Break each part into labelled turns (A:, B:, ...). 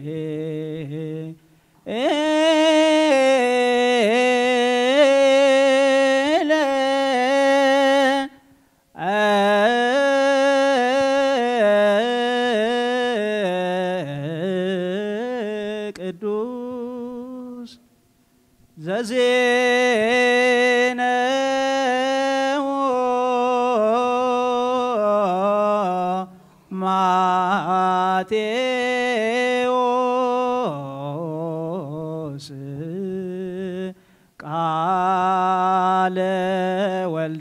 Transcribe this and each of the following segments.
A: ቅዱስ ዘዜነው ማቴዎስ ቃለ ወልደ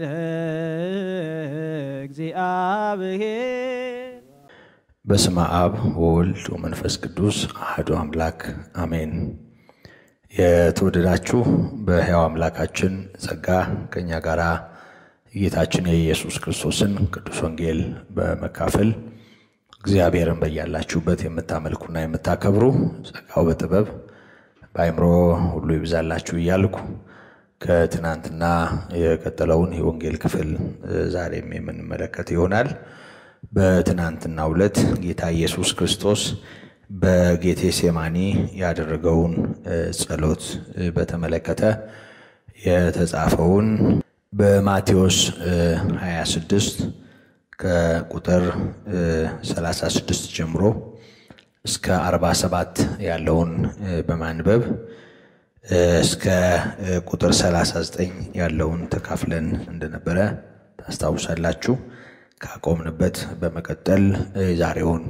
A: እግዚአብሔር
B: በስመ አብ ወወልድ ወመንፈስ ቅዱስ አሐዱ አምላክ አሜን። የተወደዳችሁ በሕያው አምላካችን ጸጋ ከእኛ ጋር የጌታችን የኢየሱስ ክርስቶስን ቅዱስ ወንጌል በመካፈል እግዚአብሔርን በያላችሁበት የምታመልኩና የምታከብሩ ጸጋው በጥበብ በአእምሮ ሁሉ ይብዛላችሁ እያልኩ ከትናንትና የቀጠለውን የወንጌል ክፍል ዛሬም የምንመለከት ይሆናል። በትናንትናው ዕለት ጌታ ኢየሱስ ክርስቶስ በጌቴ ሴማኒ ያደረገውን ጸሎት በተመለከተ የተጻፈውን በማቴዎስ 26 ከቁጥር 36 ጀምሮ እስከ 47 ያለውን በማንበብ እስከ ቁጥር 39 ያለውን ተካፍለን እንደነበረ ታስታውሳላችሁ። ካቆምንበት በመቀጠል ዛሬውን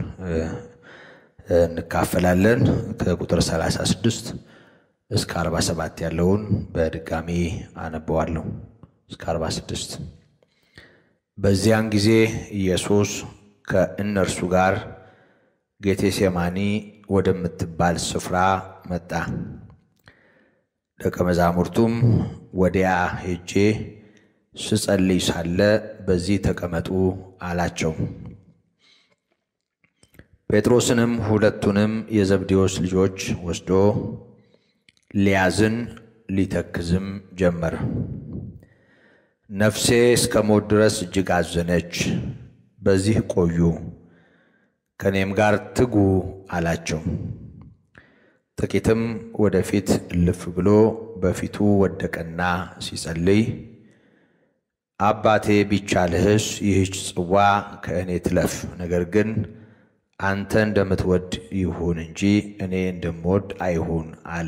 B: እንካፈላለን። ከቁጥር 36 እስከ 47 ያለውን በድጋሚ አነበዋለሁ። እስከ 46 በዚያን ጊዜ ኢየሱስ ከእነርሱ ጋር ጌቴሴማኒ ወደምትባል ስፍራ መጣ። ደቀ መዛሙርቱም ወዲያ ሄጄ ስጸልይ ሳለ በዚህ ተቀመጡ አላቸው። ጴጥሮስንም ሁለቱንም የዘብዴዎስ ልጆች ወስዶ ሊያዝን ሊተክዝም ጀመረ። ነፍሴ እስከ ሞት ድረስ እጅግ አዘነች፣ በዚህ ቆዩ፣ ከእኔም ጋር ትጉ አላቸው። ጥቂትም ወደፊት እልፍ ብሎ በፊቱ ወደቀና ሲጸልይ አባቴ ቢቻልህስ ይህች ጽዋ ከእኔ ትለፍ፣ ነገር ግን አንተ እንደምትወድ ይሁን እንጂ እኔ እንደምወድ አይሁን አለ።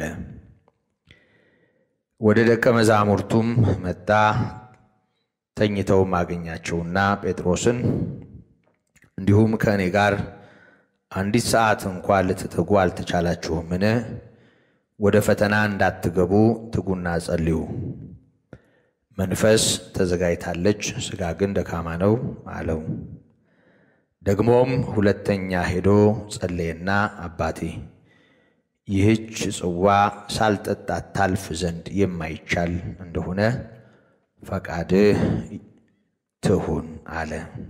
B: ወደ ደቀ መዛሙርቱም መጣ። ተኝተውም አገኛቸውና ጴጥሮስን እንዲሁም ከእኔ ጋር አንዲት ሰዓት እንኳ ልትተጉ አልተቻላችሁምን? ወደ ፈተና እንዳትገቡ ትጉና ጸልዩ። መንፈስ ተዘጋጅታለች፣ ሥጋ ግን ደካማ ነው አለው። ደግሞም ሁለተኛ ሄዶ ጸለየና አባቴ ይህች ጽዋ ሳልጠጣት ታልፍ ዘንድ የማይቻል እንደሆነ ፈቃድህ ትሁን አለ።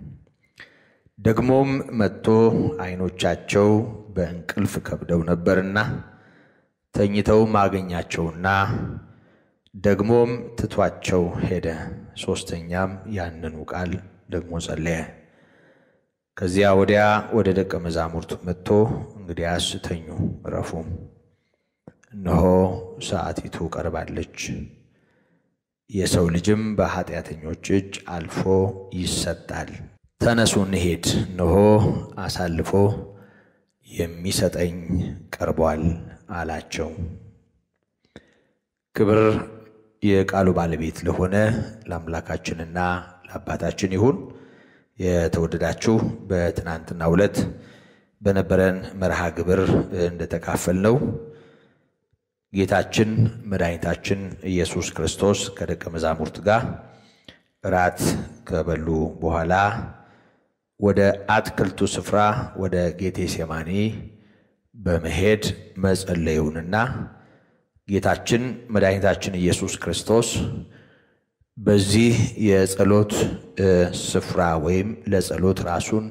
B: ደግሞም መጥቶ ዓይኖቻቸው በእንቅልፍ ከብደው ነበርና ተኝተውም አገኛቸውና ደግሞም ትቷቸው ሄደ። ሦስተኛም ያንኑ ቃል ደግሞ ጸለየ። ከዚያ ወዲያ ወደ ደቀ መዛሙርቱ መጥቶ እንግዲያስ ተኙ፣ እረፉም፣ እነሆ ሰዓቲቱ ቀርባለች፣ የሰው ልጅም በኃጢአተኞች እጅ አልፎ ይሰጣል። ተነሱ እንሄድ፣ እነሆ አሳልፎ የሚሰጠኝ ቀርቧል አላቸው። ክብር የቃሉ ባለቤት ለሆነ ለአምላካችንና ለአባታችን ይሁን። የተወደዳችሁ በትናንትናው ዕለት በነበረን መርሃ ግብር እንደተካፈልነው ጌታችን መድኃኒታችን ኢየሱስ ክርስቶስ ከደቀ መዛሙርት ጋር እራት ከበሉ በኋላ ወደ አትክልቱ ስፍራ ወደ ጌቴሴማኒ በመሄድ መጸለዩንና ጌታችን መድኃኒታችን ኢየሱስ ክርስቶስ በዚህ የጸሎት ስፍራ ወይም ለጸሎት ራሱን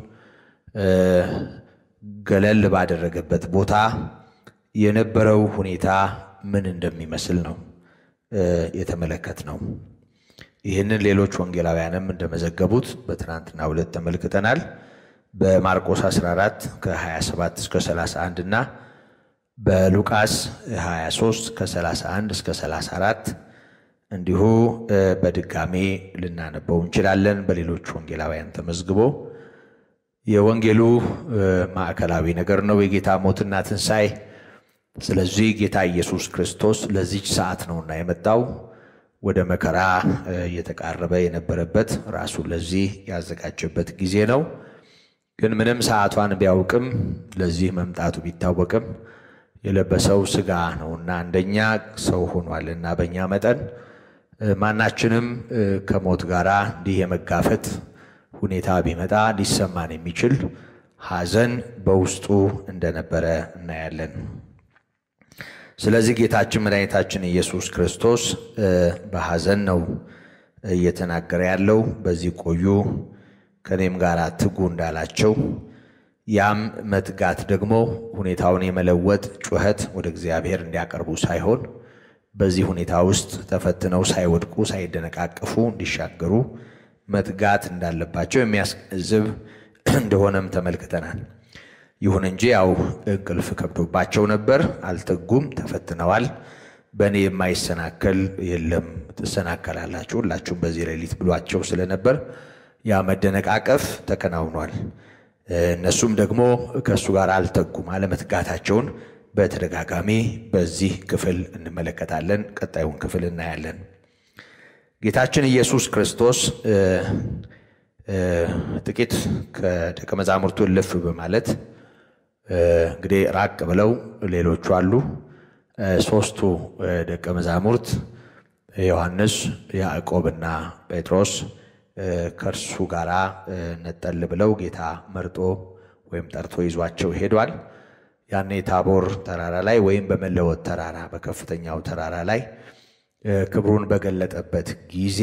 B: ገለል ባደረገበት ቦታ የነበረው ሁኔታ ምን እንደሚመስል ነው የተመለከት ነው። ይህንን ሌሎች ወንጌላውያንም እንደመዘገቡት በትናንትናው ዕለት ተመልክተናል። በማርቆስ 14 ከ27 እስከ 31 እና በሉቃስ 23 ከ31 እስከ 34 እንዲሁ በድጋሜ ልናነበው እንችላለን። በሌሎች ወንጌላውያን ተመዝግቦ የወንጌሉ ማዕከላዊ ነገር ነው የጌታ ሞትና ትንሣኤ። ስለዚህ ጌታ ኢየሱስ ክርስቶስ ለዚች ሰዓት ነውና የመጣው ወደ መከራ እየተቃረበ የነበረበት ራሱ ለዚህ ያዘጋጀበት ጊዜ ነው። ግን ምንም ሰዓቷን ቢያውቅም ለዚህ መምጣቱ ቢታወቅም የለበሰው ሥጋ ነውና እንደኛ ሰው ሆኗልና በእኛ መጠን ማናችንም ከሞት ጋር እንዲህ የመጋፈጥ ሁኔታ ቢመጣ ሊሰማን የሚችል ሐዘን በውስጡ እንደነበረ እናያለን። ስለዚህ ጌታችን መድኃኒታችን ኢየሱስ ክርስቶስ በሐዘን ነው እየተናገረ ያለው። በዚህ ቆዩ ከእኔም ጋር ትጉ እንዳላቸው ያም መትጋት ደግሞ ሁኔታውን የመለወጥ ጩኸት ወደ እግዚአብሔር እንዲያቀርቡ ሳይሆን በዚህ ሁኔታ ውስጥ ተፈትነው ሳይወድቁ ሳይደነቃቀፉ እንዲሻገሩ መትጋት እንዳለባቸው የሚያስገነዝብ እንደሆነም ተመልክተናል። ይሁን እንጂ ያው እንቅልፍ ከብዶባቸው ነበር፣ አልተጉም፣ ተፈትነዋል። በእኔ የማይሰናከል የለም ትሰናከላላችሁ ሁላችሁም በዚህ ሌሊት ብሏቸው ስለነበር ያ መደነቃቀፍ ተከናውኗል። እነሱም ደግሞ ከእሱ ጋር አልተጉም። አለመትጋታቸውን በተደጋጋሚ በዚህ ክፍል እንመለከታለን። ቀጣዩን ክፍል እናያለን። ጌታችን ኢየሱስ ክርስቶስ ጥቂት ከደቀ መዛሙርቱ እልፍ በማለት እንግዲህ ራቅ ብለው ሌሎቹ አሉ። ሦስቱ ደቀ መዛሙርት ዮሐንስ፣ ያዕቆብና ጴጥሮስ ከእርሱ ጋር ነጠል ብለው ጌታ መርጦ ወይም ጠርቶ ይዟቸው ሄዷል። ያኔ ታቦር ተራራ ላይ ወይም በመለወጥ ተራራ በከፍተኛው ተራራ ላይ ክብሩን በገለጠበት ጊዜ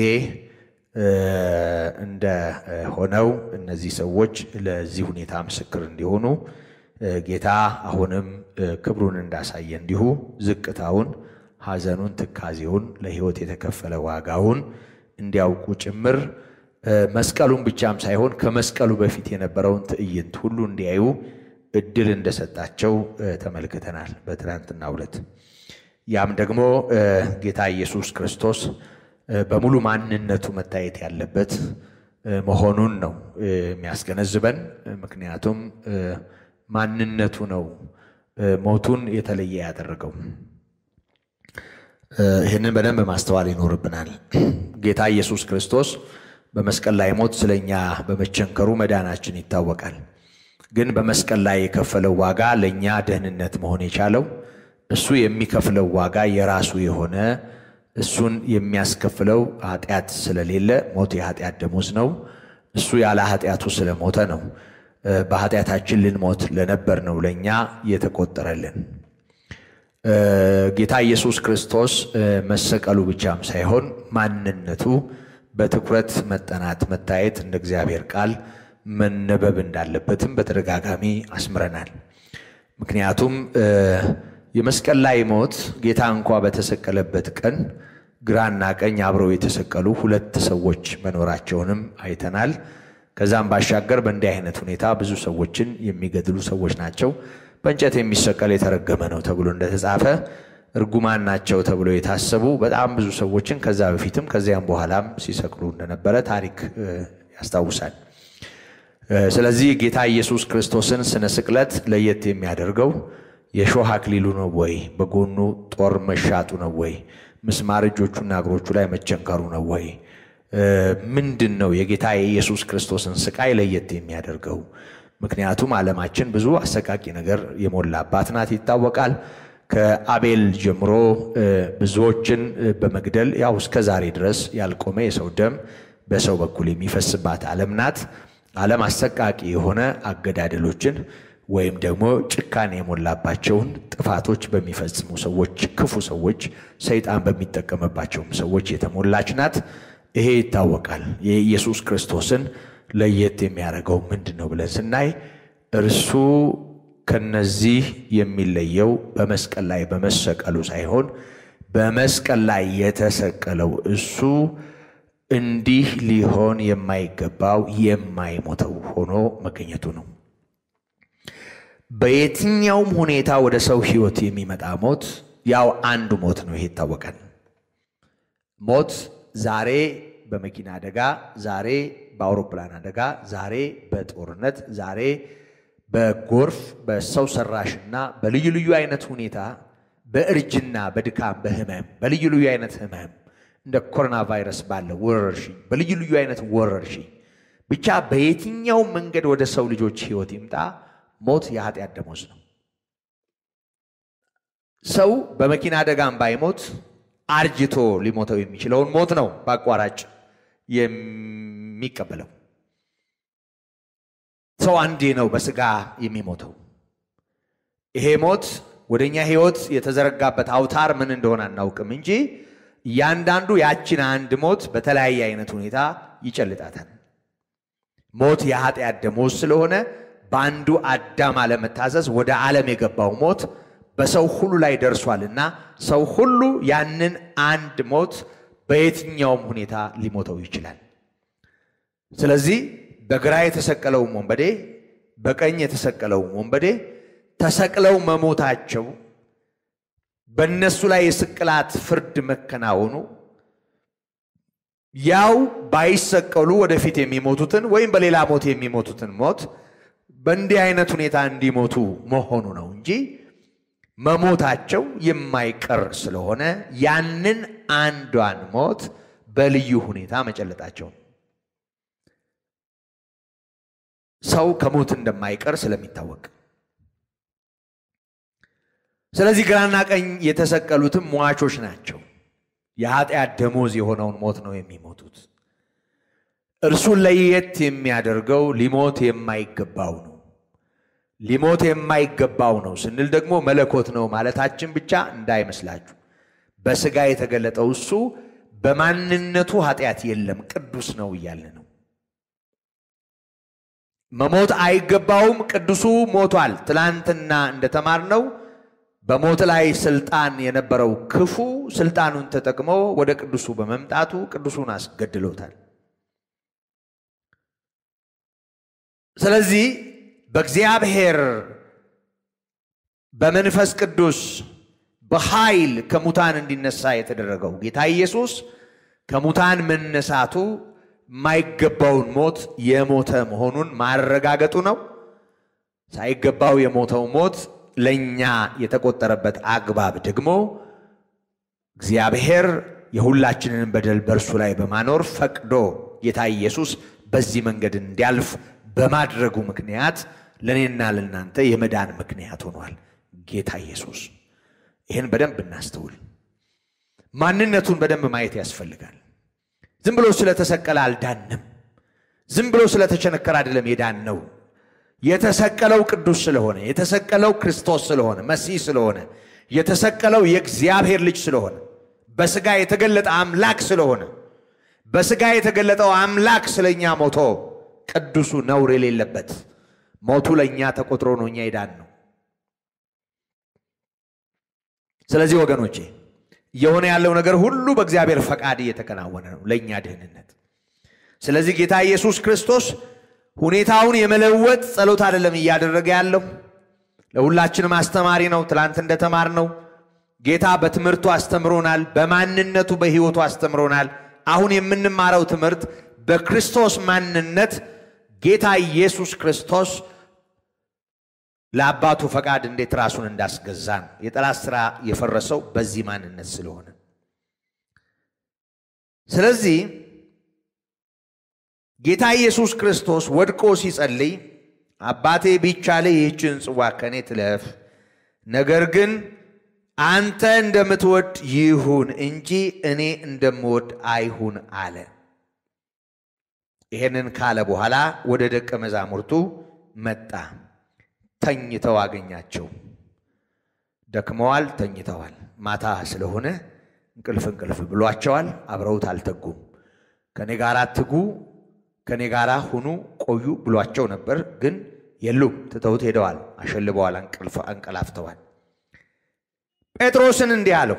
B: እንደ ሆነው እነዚህ ሰዎች ለዚህ ሁኔታ ምስክር እንዲሆኑ ጌታ አሁንም ክብሩን እንዳሳየ እንዲሁ ዝቅታውን፣ ሐዘኑን፣ ትካዜውን ለሕይወት የተከፈለ ዋጋውን እንዲያውቁ ጭምር መስቀሉን ብቻም ሳይሆን ከመስቀሉ በፊት የነበረውን ትዕይንት ሁሉ እንዲያዩ እድል እንደሰጣቸው ተመልክተናል በትናንትናው ዕለት። ያም ደግሞ ጌታ ኢየሱስ ክርስቶስ በሙሉ ማንነቱ መታየት ያለበት መሆኑን ነው የሚያስገነዝበን። ምክንያቱም ማንነቱ ነው ሞቱን የተለየ ያደረገው። ይህንን በደንብ ማስተዋል ይኖርብናል። ጌታ ኢየሱስ ክርስቶስ በመስቀል ላይ ሞት ስለኛ በመቸንከሩ መዳናችን ይታወቃል። ግን በመስቀል ላይ የከፈለው ዋጋ ለእኛ ደህንነት መሆን የቻለው እሱ የሚከፍለው ዋጋ የራሱ የሆነ እሱን የሚያስከፍለው ኃጢአት ስለሌለ ሞት የኃጢአት ደሞዝ ነው። እሱ ያለ ኃጢአቱ ስለሞተ ነው በኃጢአታችን ልንሞት ለነበር ነው ለእኛ የተቆጠረልን። ጌታ ኢየሱስ ክርስቶስ መሰቀሉ ብቻም ሳይሆን ማንነቱ በትኩረት መጠናት መታየት እንደ እግዚአብሔር ቃል መነበብ እንዳለበትም በተደጋጋሚ አስምረናል። ምክንያቱም የመስቀል ላይ ሞት ጌታ እንኳ በተሰቀለበት ቀን ግራና ቀኝ አብረው የተሰቀሉ ሁለት ሰዎች መኖራቸውንም አይተናል። ከዛም ባሻገር በእንዲህ አይነት ሁኔታ ብዙ ሰዎችን የሚገድሉ ሰዎች ናቸው። በእንጨት የሚሰቀል የተረገመ ነው ተብሎ እንደተጻፈ እርጉማን ናቸው ተብሎ የታሰቡ በጣም ብዙ ሰዎችን ከዛ በፊትም ከዚያም በኋላም ሲሰቅሉ እንደነበረ ታሪክ ያስታውሳል። ስለዚህ ጌታ ኢየሱስ ክርስቶስን ስነ ስቅለት ለየት የሚያደርገው የሾህ አክሊሉ ነው ወይ? በጎኑ ጦር መሻጡ ነው ወይ? ምስማር እጆቹና እግሮቹ ላይ መቸንከሩ ነው ወይ? ምንድን ነው የጌታ የኢየሱስ ክርስቶስን ስቃይ ለየት የሚያደርገው? ምክንያቱም ዓለማችን ብዙ አሰቃቂ ነገር የሞላባት ናት ይታወቃል። ከአቤል ጀምሮ ብዙዎችን በመግደል ያው እስከ ዛሬ ድረስ ያልቆመ የሰው ደም በሰው በኩል የሚፈስባት ዓለም ናት። ዓለም አሰቃቂ የሆነ አገዳደሎችን ወይም ደግሞ ጭካኔ የሞላባቸውን ጥፋቶች በሚፈጽሙ ሰዎች፣ ክፉ ሰዎች፣ ሰይጣን በሚጠቀምባቸውም ሰዎች የተሞላች ናት። ይሄ ይታወቃል። የኢየሱስ ክርስቶስን ለየት የሚያደርገው ምንድን ነው ብለን ስናይ እርሱ ከነዚህ የሚለየው በመስቀል ላይ በመሰቀሉ ሳይሆን በመስቀል ላይ የተሰቀለው እሱ እንዲህ ሊሆን የማይገባው የማይሞተው ሆኖ መገኘቱ ነው። በየትኛውም ሁኔታ ወደ ሰው ሕይወት የሚመጣ ሞት ያው አንዱ ሞት ነው። ይሄ ይታወቃል። ሞት ዛሬ በመኪና አደጋ፣ ዛሬ በአውሮፕላን አደጋ፣ ዛሬ በጦርነት፣ ዛሬ በጎርፍ፣ በሰው ሰራሽና በልዩ ልዩ አይነት ሁኔታ በእርጅና፣ በድካም፣ በህመም፣ በልዩ ልዩ አይነት ህመም እንደ ኮሮና ቫይረስ ባለ ወረርሽኝ፣ በልዩ ልዩ አይነት ወረርሽኝ ብቻ በየትኛው መንገድ ወደ ሰው ልጆች ህይወት ይምጣ ሞት የኃጢአት ደሞዝ ነው። ሰው በመኪና አደጋም ባይሞት አርጅቶ ሊሞተው የሚችለውን ሞት ነው በአቋራጭ የሚቀበለው። ሰው አንዴ ነው በስጋ የሚሞተው። ይሄ ሞት ወደ እኛ ህይወት የተዘረጋበት አውታር ምን እንደሆነ አናውቅም እንጂ እያንዳንዱ ያችን አንድ ሞት በተለያየ አይነት ሁኔታ ይጨልጣታል። ሞት የኃጢአት ደሞዝ ስለሆነ በአንዱ አዳም አለመታዘዝ ወደ ዓለም የገባው ሞት በሰው ሁሉ ላይ ደርሷልና ሰው ሁሉ ያንን አንድ ሞት በየትኛውም ሁኔታ ሊሞተው ይችላል። ስለዚህ በግራ የተሰቀለውም ወንበዴ በቀኝ የተሰቀለውም ወንበዴ ተሰቅለው መሞታቸው በእነሱ ላይ የስቅላት ፍርድ መከናወኑ ያው ባይሰቀሉ ወደፊት የሚሞቱትን ወይም በሌላ ሞት የሚሞቱትን ሞት በእንዲህ አይነት ሁኔታ እንዲሞቱ መሆኑ ነው እንጂ መሞታቸው የማይቀር ስለሆነ ያንን አንዷን ሞት በልዩ ሁኔታ መጨለጣቸው ሰው ከሞት እንደማይቀር ስለሚታወቅ ስለዚህ ግራና ቀኝ የተሰቀሉትም ሟቾች ናቸው። የኃጢአት ደሞዝ የሆነውን ሞት ነው የሚሞቱት። እርሱን ለየት የሚያደርገው ሊሞት የማይገባው ነው። ሊሞት የማይገባው ነው ስንል ደግሞ መለኮት ነው ማለታችን ብቻ እንዳይመስላችሁ። በሥጋ የተገለጠው እሱ በማንነቱ ኃጢአት የለም፣ ቅዱስ ነው እያለ ነው። መሞት አይገባውም፣ ቅዱሱ ሞቷል። ትላንትና እንደተማርነው በሞት ላይ ስልጣን የነበረው ክፉ ስልጣኑን ተጠቅሞ ወደ ቅዱሱ በመምጣቱ ቅዱሱን አስገድሎታል። ስለዚህ በእግዚአብሔር በመንፈስ ቅዱስ በኃይል ከሙታን እንዲነሳ የተደረገው ጌታ ኢየሱስ ከሙታን መነሳቱ የማይገባውን ሞት የሞተ መሆኑን ማረጋገጡ ነው። ሳይገባው የሞተው ሞት ለእኛ የተቆጠረበት አግባብ ደግሞ እግዚአብሔር የሁላችንን በደል በእርሱ ላይ በማኖር ፈቅዶ ጌታ ኢየሱስ በዚህ መንገድ እንዲያልፍ በማድረጉ ምክንያት ለእኔና ለእናንተ የመዳን ምክንያት ሆኗል። ጌታ ኢየሱስ ይህን በደንብ እናስተውል። ማንነቱን በደንብ ማየት ያስፈልጋል። ዝም ብሎ ስለተሰቀለ አልዳንም። ዝም ብሎ ስለተቸነከረ አይደለም የዳን ነው። የተሰቀለው ቅዱስ ስለሆነ፣ የተሰቀለው ክርስቶስ ስለሆነ፣ መሲህ ስለሆነ፣ የተሰቀለው የእግዚአብሔር ልጅ ስለሆነ፣ በስጋ የተገለጠ አምላክ ስለሆነ፣ በስጋ የተገለጠው አምላክ ስለኛ ሞቶ ቅዱሱ ነውር የሌለበት ሞቱ ለእኛ ተቆጥሮ ነው እኛ የዳን ነው። ስለዚህ ወገኖቼ እየሆነ ያለው ነገር ሁሉ በእግዚአብሔር ፈቃድ እየተከናወነ ነው ለእኛ ድህንነት። ስለዚህ ጌታ ኢየሱስ ክርስቶስ ሁኔታውን የመለወጥ ጸሎት አይደለም እያደረገ ያለው። ለሁላችንም አስተማሪ ነው። ትላንት እንደተማርነው ጌታ በትምህርቱ አስተምሮናል፣ በማንነቱ በሕይወቱ አስተምሮናል። አሁን የምንማረው ትምህርት በክርስቶስ ማንነት ጌታ ኢየሱስ ክርስቶስ ለአባቱ ፈቃድ እንዴት ራሱን እንዳስገዛን የጠላት ሥራ የፈረሰው በዚህ ማንነት ስለሆነ ስለዚህ ጌታ ኢየሱስ ክርስቶስ ወድቆ ሲጸልይ አባቴ ቢቻልህ ይህችን ጽዋ ከእኔ ትለፍ፣ ነገር ግን አንተ እንደምትወድ ይሁን እንጂ እኔ እንደምወድ አይሁን አለ። ይሄንን ካለ በኋላ ወደ ደቀ መዛሙርቱ መጣ። ተኝተው አገኛቸው። ደክመዋል፣ ተኝተዋል። ማታ ስለሆነ እንቅልፍ እንቅልፍ ብሏቸዋል። አብረውት አልተጉም። ከኔ ጋር ትጉ፣ ከኔ ጋር ሁኑ፣ ቆዩ ብሏቸው ነበር። ግን የሉም፣ ትተውት ሄደዋል። አሸልበዋል፣ እንቅልፍ አንቀላፍተዋል። ጴጥሮስን እንዲህ አለው፣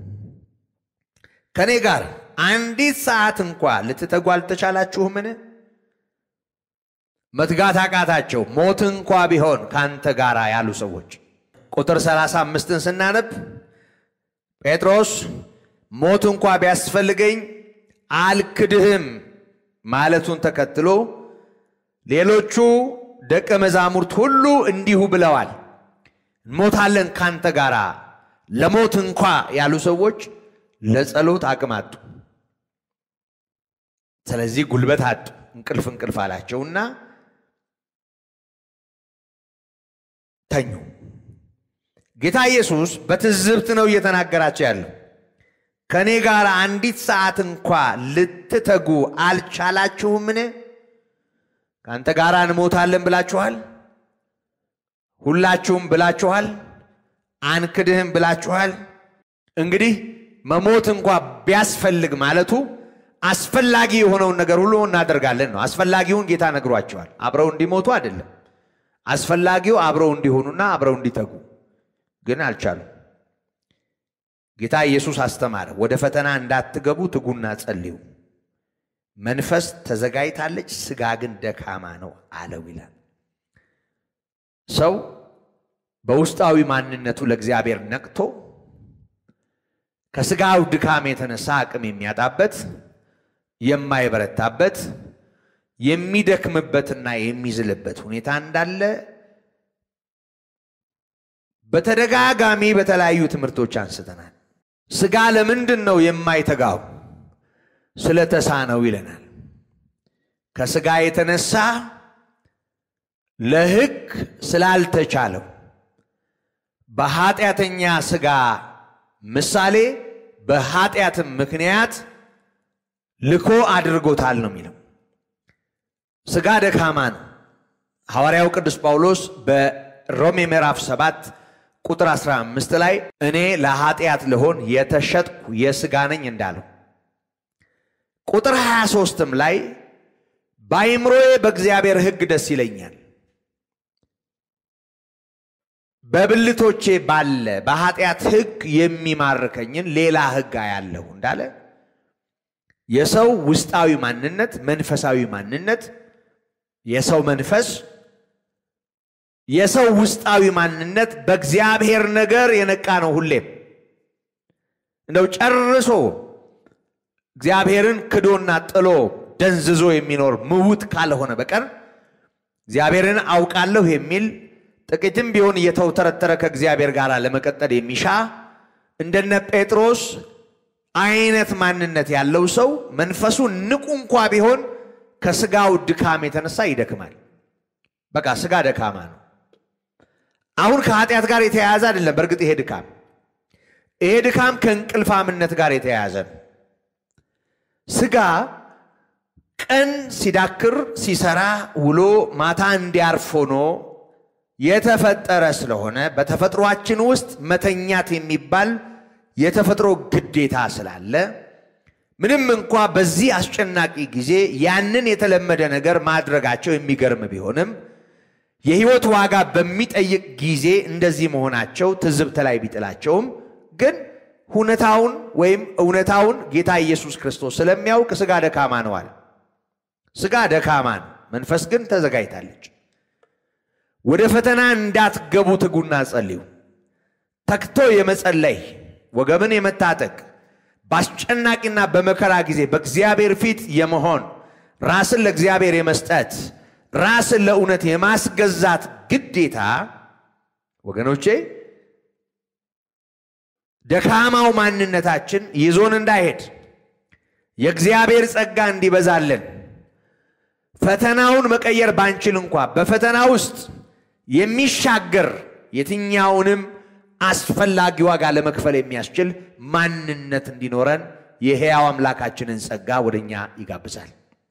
B: ከኔ ጋር አንዲት ሰዓት እንኳ ልትተጉ አልተቻላችሁምን? መትጋት አቃታቸው። ሞት እንኳ ቢሆን ካንተ ጋር ያሉ ሰዎች ቁጥር 35ን ስናነብ ጴጥሮስ ሞት እንኳ ቢያስፈልገኝ አልክድህም ማለቱን ተከትሎ ሌሎቹ ደቀ መዛሙርት ሁሉ እንዲሁ ብለዋል። እንሞታለን ካንተ ጋር ለሞት እንኳ ያሉ ሰዎች ለጸሎት አቅም አጡ። ስለዚህ ጉልበት አጡ። እንቅልፍ እንቅልፍ አላቸውና ተኙ። ጌታ ኢየሱስ በትዝብት ነው እየተናገራቸው ያለው። ከእኔ ጋር አንዲት ሰዓት እንኳ ልትተጉ አልቻላችሁምን? ከአንተ ጋር እንሞታለን ብላችኋል። ሁላችሁም ብላችኋል። አንክድህም ብላችኋል። እንግዲህ መሞት እንኳ ቢያስፈልግ ማለቱ አስፈላጊ የሆነውን ነገር ሁሉ እናደርጋለን ነው። አስፈላጊውን ጌታ ነግሯቸዋል። አብረው እንዲሞቱ አይደለም። አስፈላጊው አብረው እንዲሆኑና አብረው እንዲተጉ ግን አልቻሉም። ጌታ ኢየሱስ አስተማረ። ወደ ፈተና እንዳትገቡ ትጉና ጸልዩ። መንፈስ ተዘጋጅታለች፣ ስጋ ግን ደካማ ነው አለው ይላል። ሰው በውስጣዊ ማንነቱ ለእግዚአብሔር ነቅቶ ከስጋው ድካም የተነሳ አቅም የሚያጣበት የማይበረታበት የሚደክምበትና የሚዝልበት ሁኔታ እንዳለ በተደጋጋሚ በተለያዩ ትምህርቶች አንስተናል። ስጋ ለምንድን ነው የማይተጋው? ስለተሳነው ይለናል። ከስጋ የተነሳ ለሕግ ስላልተቻለው በኃጢአተኛ ስጋ ምሳሌ በኃጢአትም ምክንያት ልኮ አድርጎታል ነው የሚለው። ስጋ ደካማ ነው። ሐዋርያው ቅዱስ ጳውሎስ በሮሜ ምዕራፍ 7 ቁጥር 15 ላይ እኔ ለኃጢአት ልሆን የተሸጥኩ የስጋ ነኝ እንዳለው ቁጥር 23ም ላይ በአይምሮዬ በእግዚአብሔር ሕግ ደስ ይለኛል፣ በብልቶቼ ባለ በኃጢአት ሕግ የሚማርከኝን ሌላ ሕግ አያለሁ እንዳለ የሰው ውስጣዊ ማንነት፣ መንፈሳዊ ማንነት፣ የሰው መንፈስ፣ የሰው ውስጣዊ ማንነት በእግዚአብሔር ነገር የነቃ ነው። ሁሌም እንደው ጨርሶ እግዚአብሔርን ክዶና ጥሎ ደንዝዞ የሚኖር ምውት ካልሆነ በቀር እግዚአብሔርን አውቃለሁ የሚል ጥቂትም ቢሆን እየተውተረተረ ከእግዚአብሔር ጋር ለመቀጠል የሚሻ እንደነ ጴጥሮስ አይነት ማንነት ያለው ሰው መንፈሱ ንቁ እንኳ ቢሆን ከስጋው ድካም የተነሳ ይደክማል። በቃ ስጋ ደካማ ነው። አሁን ከኃጢአት ጋር የተያያዘ አይደለም። በእርግጥ ይሄ ድካም ይሄ ድካም ከእንቅልፋምነት ጋር የተያያዘ ነው። ስጋ ቀን ሲዳክር ሲሰራ ውሎ ማታ እንዲያርፍ ሆኖ የተፈጠረ ስለሆነ በተፈጥሯችን ውስጥ መተኛት የሚባል የተፈጥሮ ግዴታ ስላለ ምንም እንኳ በዚህ አስጨናቂ ጊዜ ያንን የተለመደ ነገር ማድረጋቸው የሚገርም ቢሆንም የሕይወት ዋጋ በሚጠይቅ ጊዜ እንደዚህ መሆናቸው ትዝብት ላይ ቢጥላቸውም ግን ሁኔታውን ወይም እውነታውን ጌታ ኢየሱስ ክርስቶስ ስለሚያውቅ ስጋ ደካማ ነው አለ። ስጋ ደካማ ነው፣ መንፈስ ግን ተዘጋጅታለች። ወደ ፈተና እንዳትገቡ ትጉና ጸልዩ። ተግቶ የመጸለይ ወገብን የመታጠቅ በአስጨናቂና በመከራ ጊዜ በእግዚአብሔር ፊት የመሆን ራስን ለእግዚአብሔር የመስጠት ራስን ለእውነት የማስገዛት ግዴታ ወገኖቼ ደካማው ማንነታችን ይዞን እንዳይሄድ የእግዚአብሔር ጸጋ እንዲበዛልን ፈተናውን መቀየር ባንችል እንኳ በፈተና ውስጥ የሚሻገር የትኛውንም አስፈላጊ ዋጋ ለመክፈል የሚያስችል ማንነት እንዲኖረን የሕያው አምላካችንን ጸጋ ወደ እኛ ይጋብዛል።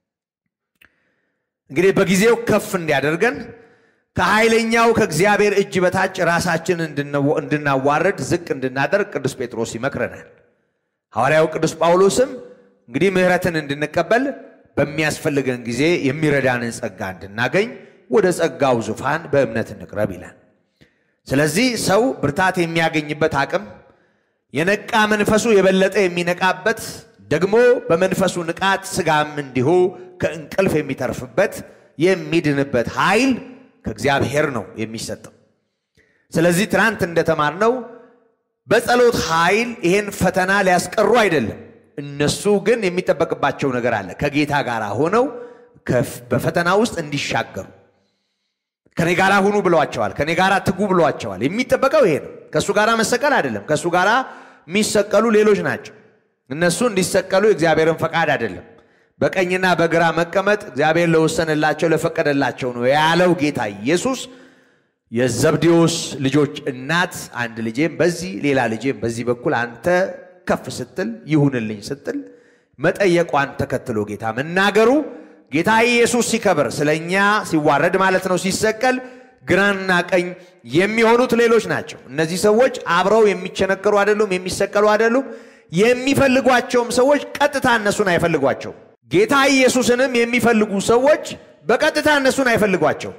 B: እንግዲህ በጊዜው ከፍ እንዲያደርገን ከኃይለኛው ከእግዚአብሔር እጅ በታች ራሳችንን እንድናዋርድ ዝቅ እንድናደርግ ቅዱስ ጴጥሮስ ይመክረናል። ሐዋርያው ቅዱስ ጳውሎስም እንግዲህ ምሕረትን እንድንቀበል በሚያስፈልገን ጊዜ የሚረዳንን ጸጋ እንድናገኝ ወደ ጸጋው ዙፋን በእምነት እንቅረብ ይላል። ስለዚህ ሰው ብርታት የሚያገኝበት አቅም የነቃ መንፈሱ የበለጠ የሚነቃበት ደግሞ በመንፈሱ ንቃት ስጋም እንዲሁ ከእንቅልፍ የሚተርፍበት የሚድንበት ኃይል ከእግዚአብሔር ነው የሚሰጠው። ስለዚህ ትናንት እንደተማርነው በጸሎት ኃይል ይሄን ፈተና ሊያስቀሩ አይደለም። እነሱ ግን የሚጠበቅባቸው ነገር አለ። ከጌታ ጋር ሆነው በፈተና ውስጥ እንዲሻገሩ ከኔ ጋር ሁኑ ብለዋቸዋል። ከኔ ጋር ትጉ ብለዋቸዋል። የሚጠበቀው ይሄ ነው። ከእሱ ጋር መሰቀል አይደለም። ከእሱ ጋር የሚሰቀሉ ሌሎች ናቸው። እነሱ እንዲሰቀሉ የእግዚአብሔርን ፈቃድ አይደለም። በቀኝና በግራ መቀመጥ እግዚአብሔር ለወሰንላቸው ለፈቀደላቸው ነው ያለው ጌታ ኢየሱስ። የዘብዴዎስ ልጆች እናት አንድ ልጄም በዚህ ሌላ ልጄም በዚህ በኩል አንተ ከፍ ስትል ይሁንልኝ ስትል መጠየቋን ተከትሎ ጌታ መናገሩ ጌታ ኢየሱስ ሲከበር ስለ እኛ ሲዋረድ ማለት ነው ሲሰቀል ግራና ቀኝ የሚሆኑት ሌሎች ናቸው። እነዚህ ሰዎች አብረው የሚቸነከሩ አይደሉም፣ የሚሰቀሉ አይደሉም። የሚፈልጓቸውም ሰዎች ቀጥታ እነሱን አይፈልጓቸውም። ጌታ ኢየሱስንም የሚፈልጉ ሰዎች በቀጥታ እነሱን አይፈልጓቸው።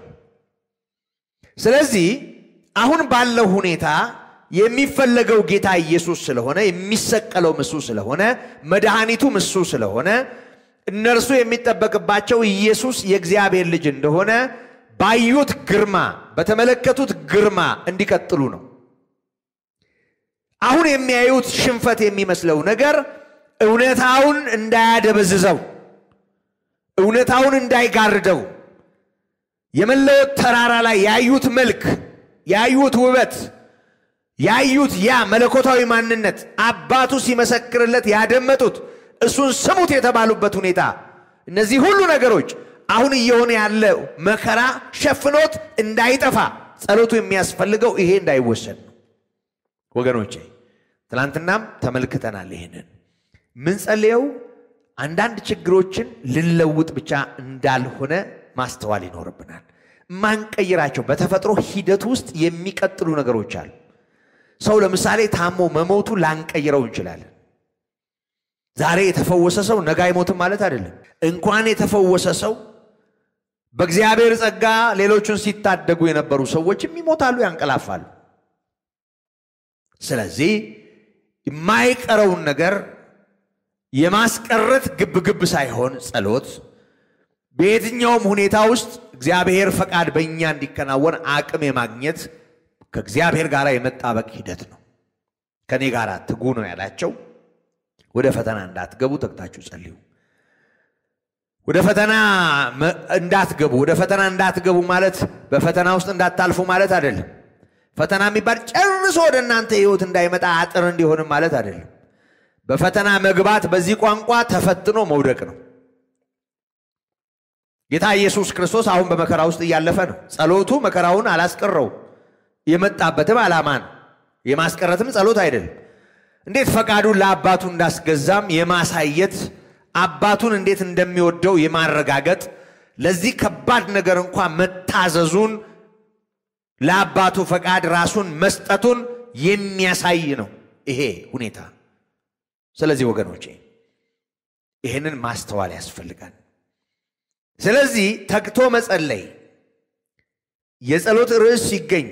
B: ስለዚህ አሁን ባለው ሁኔታ የሚፈለገው ጌታ ኢየሱስ ስለሆነ የሚሰቀለው እሱ ስለሆነ መድኃኒቱም እሱ ስለሆነ እነርሱ የሚጠበቅባቸው ኢየሱስ የእግዚአብሔር ልጅ እንደሆነ ባዩት ግርማ በተመለከቱት ግርማ እንዲቀጥሉ ነው። አሁን የሚያዩት ሽንፈት የሚመስለው ነገር እውነታውን እንዳያደበዝዘው፣ እውነታውን እንዳይጋርደው የመለወጥ ተራራ ላይ ያዩት መልክ፣ ያዩት ውበት፣ ያዩት ያ መለኮታዊ ማንነት አባቱ ሲመሰክርለት ያደመጡት እሱን ስሙት የተባሉበት ሁኔታ እነዚህ ሁሉ ነገሮች አሁን እየሆነ ያለው መከራ ሸፍኖት እንዳይጠፋ ጸሎቱ የሚያስፈልገው ይሄ እንዳይወሰድ ነው። ወገኖቼ ትናንትናም ተመልክተናል። ይሄንን ምንጸልየው አንዳንድ ችግሮችን ልንለውጥ ብቻ እንዳልሆነ ማስተዋል ይኖርብናል። ማንቀይራቸው በተፈጥሮ ሂደት ውስጥ የሚቀጥሉ ነገሮች አሉ። ሰው ለምሳሌ ታሞ መሞቱ ላንቀይረው እንችላለን። ዛሬ የተፈወሰ ሰው ነገ አይሞትም ማለት አይደለም። እንኳን የተፈወሰ ሰው በእግዚአብሔር ጸጋ ሌሎቹን ሲታደጉ የነበሩ ሰዎችም ይሞታሉ፣ ያንቀላፋሉ። ስለዚህ የማይቀረውን ነገር የማስቀረት ግብግብ ሳይሆን ጸሎት በየትኛውም ሁኔታ ውስጥ እግዚአብሔር ፈቃድ በእኛ እንዲከናወን አቅም የማግኘት ከእግዚአብሔር ጋር የመጣበቅ ሂደት ነው። ከእኔ ጋር ትጉ ነው ያላቸው። ወደ ፈተና እንዳትገቡ ተግታችሁ ጸልዩ። ወደ ፈተና እንዳትገቡ ወደ ፈተና እንዳትገቡ ማለት በፈተና ውስጥ እንዳታልፉ ማለት አይደለም። ፈተና የሚባል ጨርሶ ወደ እናንተ ሕይወት እንዳይመጣ አጥር እንዲሆንም ማለት አይደለም። በፈተና መግባት በዚህ ቋንቋ ተፈትኖ መውደቅ ነው። ጌታ ኢየሱስ ክርስቶስ አሁን በመከራ ውስጥ እያለፈ ነው። ጸሎቱ መከራውን አላስቀረው፣ የመጣበትም ዓላማ ነው። የማስቀረትም ጸሎት አይደለም። እንዴት ፈቃዱን ለአባቱ እንዳስገዛም የማሳየት አባቱን እንዴት እንደሚወደው የማረጋገጥ ለዚህ ከባድ ነገር እንኳ መታዘዙን ለአባቱ ፈቃድ ራሱን መስጠቱን የሚያሳይ ነው ይሄ ሁኔታ። ስለዚህ ወገኖቼ ይህንን ማስተዋል ያስፈልጋል። ስለዚህ ተግቶ መጸለይ የጸሎት ርዕስ ሲገኝ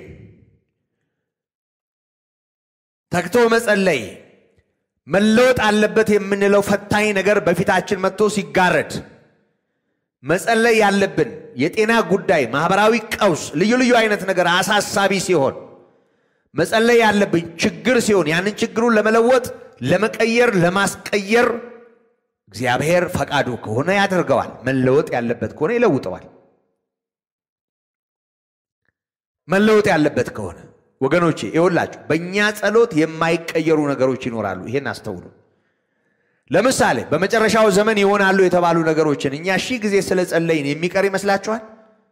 B: ተግቶ መጸለይ መለወጥ አለበት የምንለው ፈታኝ ነገር በፊታችን መጥቶ ሲጋረድ መጸለይ ያለብን የጤና ጉዳይ፣ ማህበራዊ ቀውስ፣ ልዩ ልዩ አይነት ነገር አሳሳቢ ሲሆን መጸለይ ያለብን ችግር ሲሆን ያንን ችግሩን ለመለወጥ ለመቀየር፣ ለማስቀየር እግዚአብሔር ፈቃዱ ከሆነ ያደርገዋል። መለወጥ ያለበት ከሆነ ይለውጠዋል። መለወጥ ያለበት ከሆነ ወገኖቼ ይኸውላችሁ በእኛ ጸሎት የማይቀየሩ ነገሮች ይኖራሉ። ይሄን አስተውሉ። ለምሳሌ በመጨረሻው ዘመን ይሆናሉ የተባሉ ነገሮችን እኛ ሺህ ጊዜ ስለ ጸለይን የሚቀር ይመስላችኋል?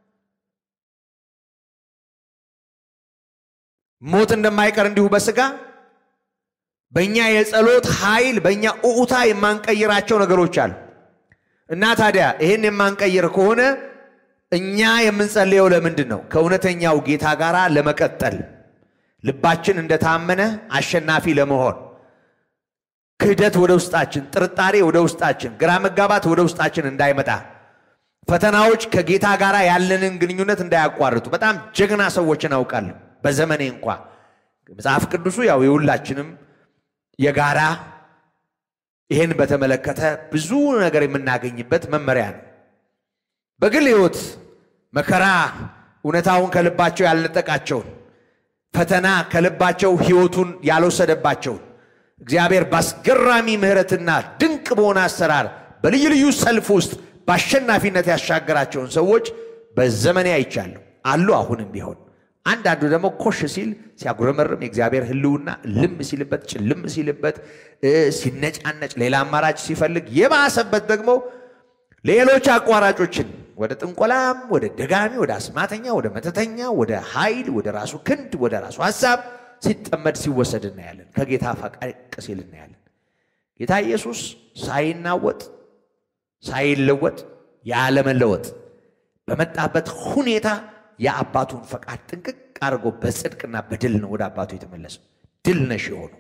B: ሞት እንደማይቀር እንዲሁ በስጋ በእኛ የጸሎት ኃይል በእኛ እዑታ የማንቀይራቸው ነገሮች አሉ እና ታዲያ ይህን የማንቀይር ከሆነ እኛ የምንጸልየው ለምንድን ነው? ከእውነተኛው ጌታ ጋር ለመቀጠል ልባችን እንደታመነ አሸናፊ ለመሆን ክህደት ወደ ውስጣችን፣ ጥርጣሬ ወደ ውስጣችን፣ ግራ መጋባት ወደ ውስጣችን እንዳይመጣ ፈተናዎች ከጌታ ጋር ያለንን ግንኙነት እንዳያቋርጡ በጣም ጀግና ሰዎችን አውቃለሁ። በዘመኔ እንኳ መጽሐፍ ቅዱሱ ያው የሁላችንም የጋራ ይህን በተመለከተ ብዙ ነገር የምናገኝበት መመሪያ ነው። በግል ሕይወት መከራ እውነታውን ከልባቸው ያልነጠቃቸውን ፈተና ከልባቸው ሕይወቱን ያልወሰደባቸውን እግዚአብሔር በአስገራሚ ምሕረትና ድንቅ በሆነ አሰራር በልዩ ልዩ ሰልፍ ውስጥ በአሸናፊነት ያሻገራቸውን ሰዎች በዘመኔ አይቻለሁ አሉ። አሁንም ቢሆን አንዳንዱ ደግሞ ኮሽ ሲል ሲያጉረመርም የእግዚአብሔር ሕልውና ልም ሲልበት ጭልም ሲልበት ሲነጫነጭ ሌላ አማራጭ ሲፈልግ የባሰበት ደግሞ ሌሎች አቋራጮችን ወደ ጥንቆላም፣ ወደ ደጋሚ፣ ወደ አስማተኛ፣ ወደ መተተኛ፣ ወደ ኃይል፣ ወደ ራሱ ክንድ፣ ወደ ራሱ ሀሳብ ሲጠመድ ሲወሰድ እናያለን። ከጌታ ፈቀቅ ሲል እናያለን። ጌታ ኢየሱስ ሳይናወጥ ሳይለወጥ ያለመለወጥ በመጣበት ሁኔታ የአባቱን ፈቃድ ጥንቅቅ አድርጎ በጽድቅና በድል ነው ወደ አባቱ የተመለሰው። ድል ነሽ የሆኑ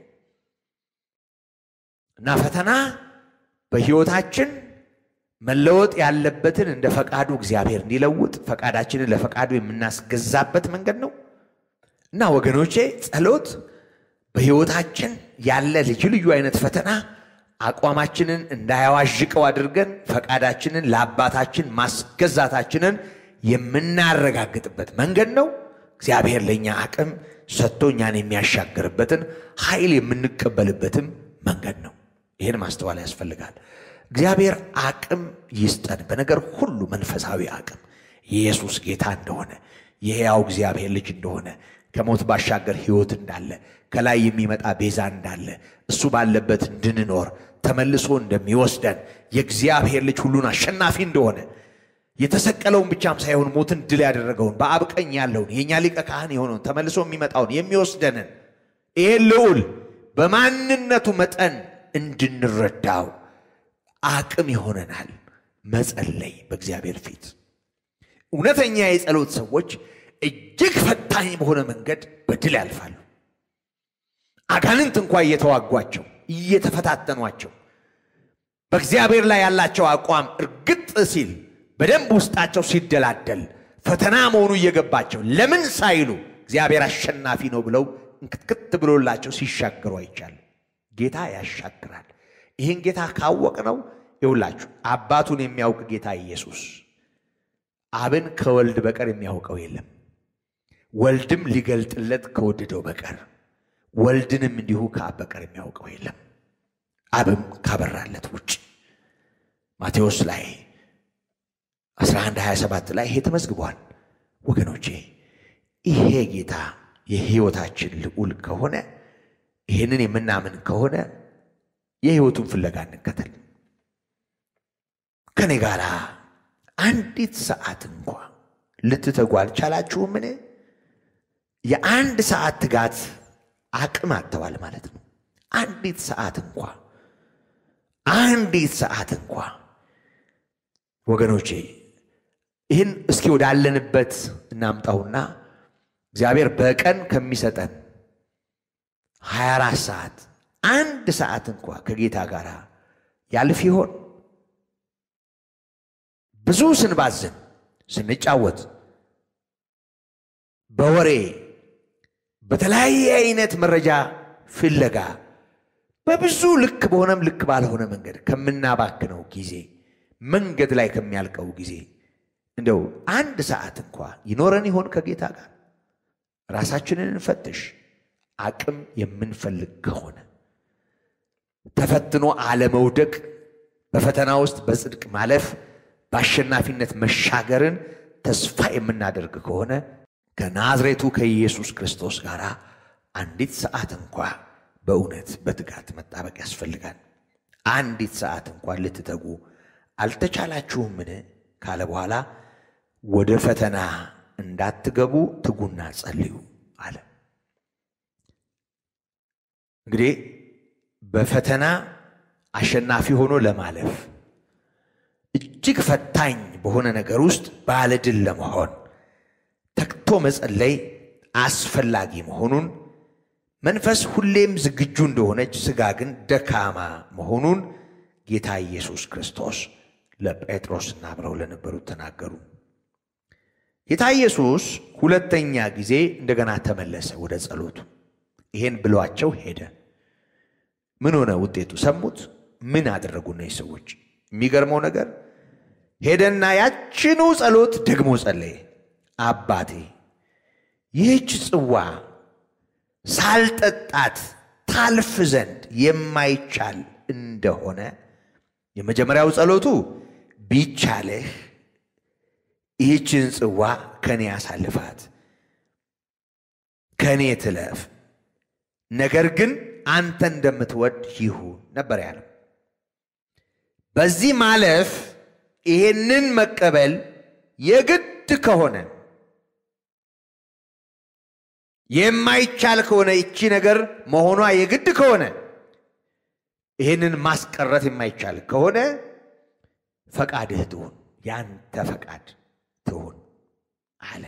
B: እና ፈተና በሕይወታችን መለወጥ ያለበትን እንደ ፈቃዱ እግዚአብሔር እንዲለውጥ ፈቃዳችንን ለፈቃዱ የምናስገዛበት መንገድ ነው እና ወገኖቼ ጸሎት በሕይወታችን ያለ ልዩ ልዩ አይነት ፈተና አቋማችንን እንዳያዋዥቀው አድርገን ፈቃዳችንን ለአባታችን ማስገዛታችንን የምናረጋግጥበት መንገድ ነው። እግዚአብሔር ለእኛ አቅም ሰጥቶ እኛን የሚያሻግርበትን ኃይል የምንቀበልበትም መንገድ ነው። ይህን ማስተዋል ያስፈልጋል። እግዚአብሔር አቅም ይስጠን፣ በነገር ሁሉ መንፈሳዊ አቅም የኢየሱስ ጌታ እንደሆነ የሕያው እግዚአብሔር ልጅ እንደሆነ ከሞት ባሻገር ሕይወት እንዳለ ከላይ የሚመጣ ቤዛ እንዳለ እሱ ባለበት እንድንኖር ተመልሶ እንደሚወስደን የእግዚአብሔር ልጅ ሁሉን አሸናፊ እንደሆነ የተሰቀለውን ብቻም ሳይሆን ሞትን ድል ያደረገውን በአብ ቀኝ ያለውን የእኛ ሊቀ ካህን የሆነውን ተመልሶ የሚመጣውን የሚወስደንን ይህን ልዑል በማንነቱ መጠን እንድንረዳው አቅም ይሆነናል መጸለይ በእግዚአብሔር ፊት። እውነተኛ የጸሎት ሰዎች እጅግ ፈታኝ በሆነ መንገድ በድል ያልፋሉ። አጋንንት እንኳ እየተዋጓቸው እየተፈታተኗቸው በእግዚአብሔር ላይ ያላቸው አቋም እርግጥ ሲል በደንብ ውስጣቸው ሲደላደል ፈተና መሆኑ እየገባቸው ለምን ሳይሉ እግዚአብሔር አሸናፊ ነው ብለው እንክትክት ብሎላቸው ሲሻገሩ አይቻሉ። ጌታ ያሻግራል። ይህን ጌታ ካወቅ ነው ይውላችሁ አባቱን የሚያውቅ ጌታ ኢየሱስ አብን ከወልድ በቀር የሚያውቀው የለም። ወልድም ሊገልጥለት ከወደደው በቀር ወልድንም እንዲሁ ከአብ በቀር የሚያውቀው የለም። አብም ካበራለት ውጭ ማቴዎስ ላይ 11 27 ላይ ይሄ ተመዝግቧል። ወገኖቼ ይሄ ጌታ የሕይወታችን ልዑል ከሆነ ይህንን የምናምን ከሆነ የሕይወቱን ፍለጋ እንከተል። ከኔ ጋር አንዲት ሰዓት እንኳ ልትተጉ አልቻላችሁምን? የአንድ ሰዓት ትጋት አቅም አጥተዋል ማለት ነው። አንዲት ሰዓት እንኳ አንዲት ሰዓት እንኳ ወገኖቼ ይህን እስኪ ወዳለንበት እናምጣውና እግዚአብሔር በቀን ከሚሰጠን 24 ሰዓት አንድ ሰዓት እንኳ ከጌታ ጋር ያልፍ ይሆን? ብዙ ስንባዝን፣ ስንጫወት፣ በወሬ በተለያየ አይነት መረጃ ፍለጋ በብዙ ልክ በሆነም ልክ ባልሆነ መንገድ ከምናባክነው ጊዜ መንገድ ላይ ከሚያልቀው ጊዜ እንደው አንድ ሰዓት እንኳ ይኖረን ይሆን ከጌታ ጋር? ራሳችንን እንፈትሽ። አቅም የምንፈልግ ከሆነ ተፈትኖ አለመውደቅ፣ በፈተና ውስጥ በጽድቅ ማለፍ፣ በአሸናፊነት መሻገርን ተስፋ የምናደርግ ከሆነ ከናዝሬቱ ከኢየሱስ ክርስቶስ ጋር አንዲት ሰዓት እንኳ በእውነት በትጋት መጣበቅ ያስፈልጋል። አንዲት ሰዓት እንኳን ልትተጉ አልተቻላችሁምን ካለ በኋላ ወደ ፈተና እንዳትገቡ ትጉና ጸልዩ አለ። እንግዲህ በፈተና አሸናፊ ሆኖ ለማለፍ እጅግ ፈታኝ በሆነ ነገር ውስጥ ባለድል ለመሆን ተግቶ መጸለይ አስፈላጊ መሆኑን መንፈስ ሁሌም ዝግጁ እንደሆነች ሥጋ ግን ደካማ መሆኑን ጌታ ኢየሱስ ክርስቶስ ለጴጥሮስና አብረው ለነበሩት ተናገሩ። ጌታ ኢየሱስ ሁለተኛ ጊዜ እንደገና ተመለሰ ወደ ጸሎቱ። ይሄን ብሏቸው ሄደ። ምን ሆነ ውጤቱ? ሰሙት። ምን አደረጉ እነዚህ ሰዎች? የሚገርመው ነገር ሄደና ያችኑ ጸሎት ደግሞ ጸለየ። አባቴ ይህች ጽዋ ሳልጠጣት ታልፍ ዘንድ የማይቻል እንደሆነ የመጀመሪያው ጸሎቱ ቢቻልህ ይህችን ጽዋ ከኔ አሳልፋት፣ ከኔ ትለፍ፣ ነገር ግን አንተ እንደምትወድ ይሁን ነበር ያለው። በዚህ ማለፍ ይሄንን መቀበል የግድ ከሆነ የማይቻል ከሆነ ይቺ ነገር መሆኗ የግድ ከሆነ ይህንን ማስቀረት የማይቻል ከሆነ ፈቃድህ ትሁን፣ ያንተ ፈቃድ ትሁን አለ።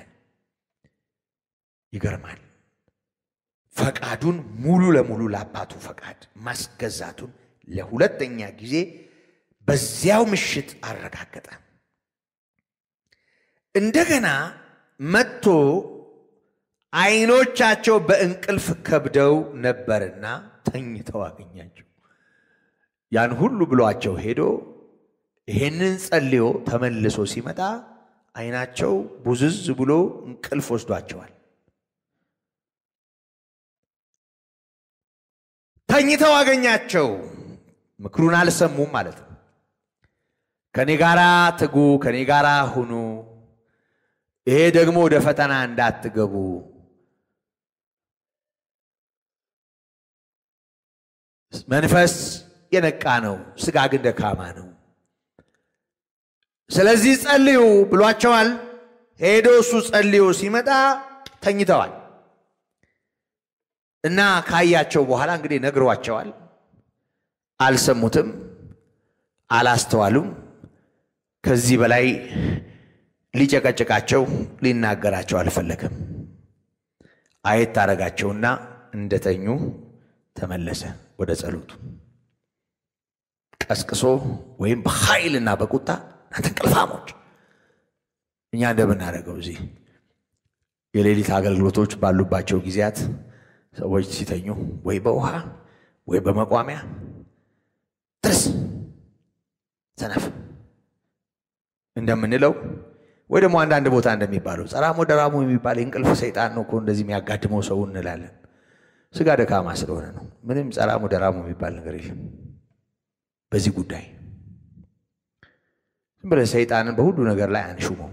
B: ይገርማል። ፈቃዱን ሙሉ ለሙሉ ለአባቱ ፈቃድ ማስገዛቱን ለሁለተኛ ጊዜ በዚያው ምሽት አረጋገጠ። እንደገና መጥቶ ዓይኖቻቸው በእንቅልፍ ከብደው ነበርና ተኝተው አገኛቸው። ያን ሁሉ ብሏቸው ሄዶ ይሄንን ጸልዮ ተመልሶ ሲመጣ ዓይናቸው ቡዝዝ ብሎ እንቅልፍ ወስዷቸዋል። ተኝተው አገኛቸው። ምክሩን አልሰሙም ማለት ነው። ከኔ ጋራ ትጉ፣ ከኔ ጋራ ሁኑ፣ ይሄ ደግሞ ወደ ፈተና እንዳትገቡ መንፈስ የነቃ ነው፣ ስጋ ግን ደካማ ነው። ስለዚህ ጸልዩ ብሏቸዋል። ሄዶ እሱ ጸልዮ ሲመጣ ተኝተዋል እና ካያቸው በኋላ እንግዲህ ነግሯቸዋል። አልሰሙትም፣ አላስተዋሉም። ከዚህ በላይ ሊጨቀጭቃቸው ሊናገራቸው አልፈለገም። አየት ታረጋቸውና እንደተኙ ተመለሰ ወደ ጸሎቱ። ቀስቅሶ ወይም በኃይልና በቁጣ እናንተ እንቅልፋሞች፣ እኛ እንደምናደርገው እዚህ የሌሊት አገልግሎቶች ባሉባቸው ጊዜያት ሰዎች ሲተኙ ወይ በውሃ ወይ በመቋሚያ ድረስ ሰነፍ እንደምንለው ወይ ደግሞ አንዳንድ ቦታ እንደሚባለው ጸራሞ ደራሞ የሚባል የእንቅልፍ ሰይጣን ነው እኮ እንደዚህ የሚያጋድመው ሰው እንላለን። ስጋ ደካማ ስለሆነ ነው። ምንም ጸራሞ ደራሞ የሚባል ነገር የለም በዚህ ጉዳይ። ዝም ብለህ ሰይጣንን በሁሉ ነገር ላይ አንሹመው፣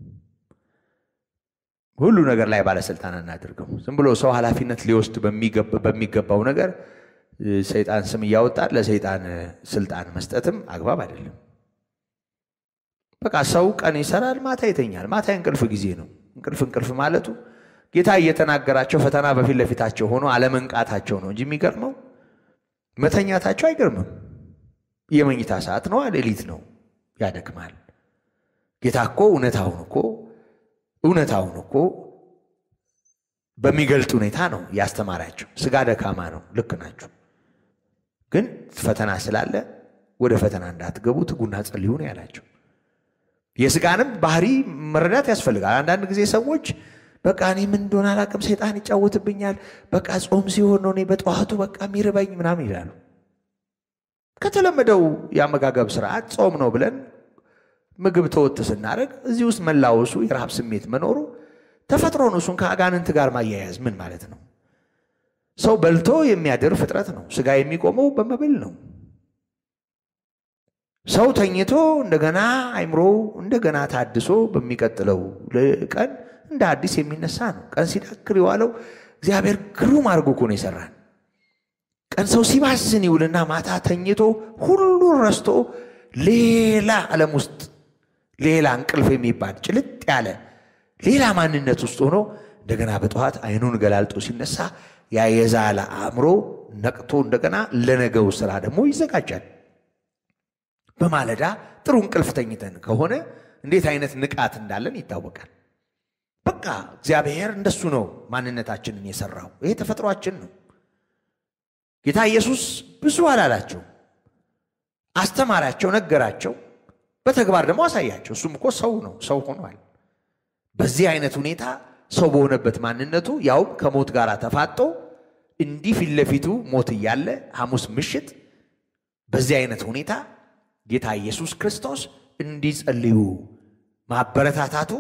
B: ሁሉ ነገር ላይ ባለስልጣን እናድርገው። ዝም ብሎ ሰው ኃላፊነት ሊወስድ በሚገባው ነገር ሰይጣን ስም እያወጣ ለሰይጣን ስልጣን መስጠትም አግባብ አይደለም። በቃ ሰው ቀን ይሰራል፣ ማታ ይተኛል። ማታ የእንቅልፍ ጊዜ ነው። እንቅልፍ እንቅልፍ ማለቱ ጌታ እየተናገራቸው ፈተና በፊት ለፊታቸው ሆኖ አለመንቃታቸው ነው እንጂ የሚገርመው መተኛታቸው አይገርምም። የመኝታ ሰዓት ነው፣ ሌሊት ነው፣ ያደክማል። ጌታ እኮ እውነታውን እኮ እውነታውን እኮ በሚገልጥ ሁኔታ ነው ያስተማራቸው። ስጋ ደካማ ነው፣ ልክ ናቸው። ግን ፈተና ስላለ ወደ ፈተና እንዳትገቡ ትጉና ጸልዩ ነው ያላቸው። የስጋንም ባህሪ መረዳት ያስፈልጋል። አንዳንድ ጊዜ ሰዎች በቃ እኔ ምን እንደሆነ አላውቅም፣ ሰይጣን ይጫወትብኛል፣ በቃ ጾም ሲሆን ነው እኔ በጠዋቱ በቃ የሚርበኝ ምናምን ይላሉ። ከተለመደው የአመጋገብ ስርዓት ጾም ነው ብለን ምግብ ተወት ስናደርግ እዚህ ውስጥ መላወሱ የረሃብ ስሜት መኖሩ ተፈጥሮ ነው። እሱን ከአጋንንት ጋር ማያያዝ ምን ማለት ነው? ሰው በልቶ የሚያድር ፍጥረት ነው። ስጋ የሚቆመው በመብል ነው። ሰው ተኝቶ እንደገና አይምሮ እንደገና ታድሶ በሚቀጥለው ቀን እንደ አዲስ የሚነሳ ነው። ቀን ሲዳክር የዋለው እግዚአብሔር ግሩም አድርጎ እኮ ነው የሰራን። ቀን ሰው ሲባዝን ይውልና ማታ ተኝቶ ሁሉን ረስቶ ሌላ ዓለም ውስጥ ሌላ እንቅልፍ የሚባል ጭልጥ ያለ ሌላ ማንነት ውስጥ ሆኖ እንደገና በጠዋት አይኑን ገላልጦ ሲነሳ ያ የዛለ አእምሮ ነቅቶ እንደገና ለነገው ስራ ደግሞ ይዘጋጃል። በማለዳ ጥሩ እንቅልፍ ተኝተን ከሆነ እንዴት አይነት ንቃት እንዳለን ይታወቃል። በቃ እግዚአብሔር እንደሱ ነው ማንነታችንን የሰራው። ይሄ ተፈጥሯችን ነው። ጌታ ኢየሱስ ብዙ አላላቸው፣ አስተማራቸው፣ ነገራቸው፣ በተግባር ደግሞ አሳያቸው። እሱም እኮ ሰው ነው፣ ሰው ሆኗል። በዚህ አይነት ሁኔታ ሰው በሆነበት ማንነቱ ያውም ከሞት ጋር ተፋጦ እንዲህ ፊት ለፊቱ ሞት እያለ ሐሙስ ምሽት በዚህ አይነት ሁኔታ ጌታ ኢየሱስ ክርስቶስ እንዲጸልዩ ማበረታታቱ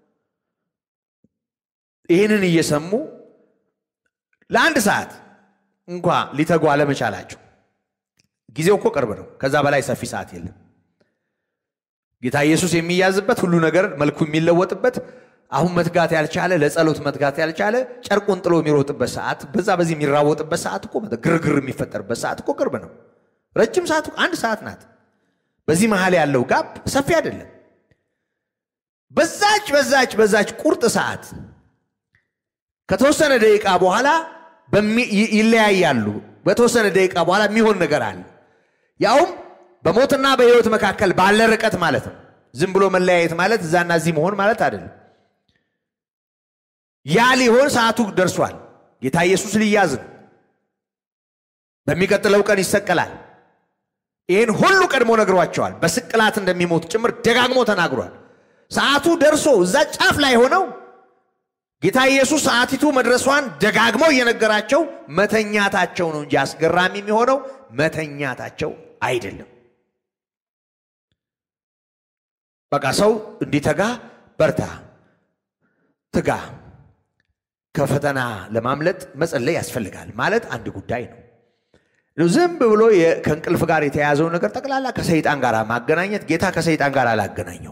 B: ይህንን እየሰሙ ለአንድ ሰዓት እንኳ ሊተጉ አለመቻላቸው ጊዜው እኮ ቅርብ ነው። ከዛ በላይ ሰፊ ሰዓት የለም። ጌታ ኢየሱስ የሚያዝበት ሁሉ ነገር መልኩ የሚለወጥበት አሁን መትጋት ያልቻለ ለጸሎት መትጋት ያልቻለ ጨርቁን ጥሎ የሚሮጥበት ሰዓት፣ በዛ በዚህ የሚራወጥበት ሰዓት እኮ ግርግር የሚፈጠርበት ሰዓት እኮ ቅርብ ነው። ረጅም ሰዓት አንድ ሰዓት ናት። በዚህ መሀል ያለው ጋብ ሰፊ አይደለም። በዛች በዛች በዛች ቁርጥ ሰዓት ከተወሰነ ደቂቃ በኋላ ይለያያሉ። በተወሰነ ደቂቃ በኋላ የሚሆን ነገር አለ። ያውም በሞትና በሕይወት መካከል ባለ ርቀት ማለት ነው። ዝም ብሎ መለያየት ማለት እዛና እዚህ መሆን ማለት አይደለም። ያ ሊሆን ሰዓቱ ደርሷል። ጌታ ኢየሱስ ሊያዝ ነው። በሚቀጥለው ቀን ይሰቀላል። ይህን ሁሉ ቀድሞ ነግሯቸዋል። በስቅላት እንደሚሞት ጭምር ደጋግሞ ተናግሯል። ሰዓቱ ደርሶ እዛ ጫፍ ላይ ሆነው ጌታ ኢየሱስ ሰዓቲቱ መድረሷን ደጋግሞ እየነገራቸው መተኛታቸው ነው እንጂ አስገራሚ የሚሆነው መተኛታቸው አይደለም። በቃ ሰው እንዲተጋ በርታ፣ ትጋ፣ ከፈተና ለማምለጥ መጸለይ ያስፈልጋል ማለት አንድ ጉዳይ ነው። ዝም ብሎ ከእንቅልፍ ጋር የተያዘው ነገር ጠቅላላ ከሰይጣን ጋር ማገናኘት ጌታ ከሰይጣን ጋር አላገናኘው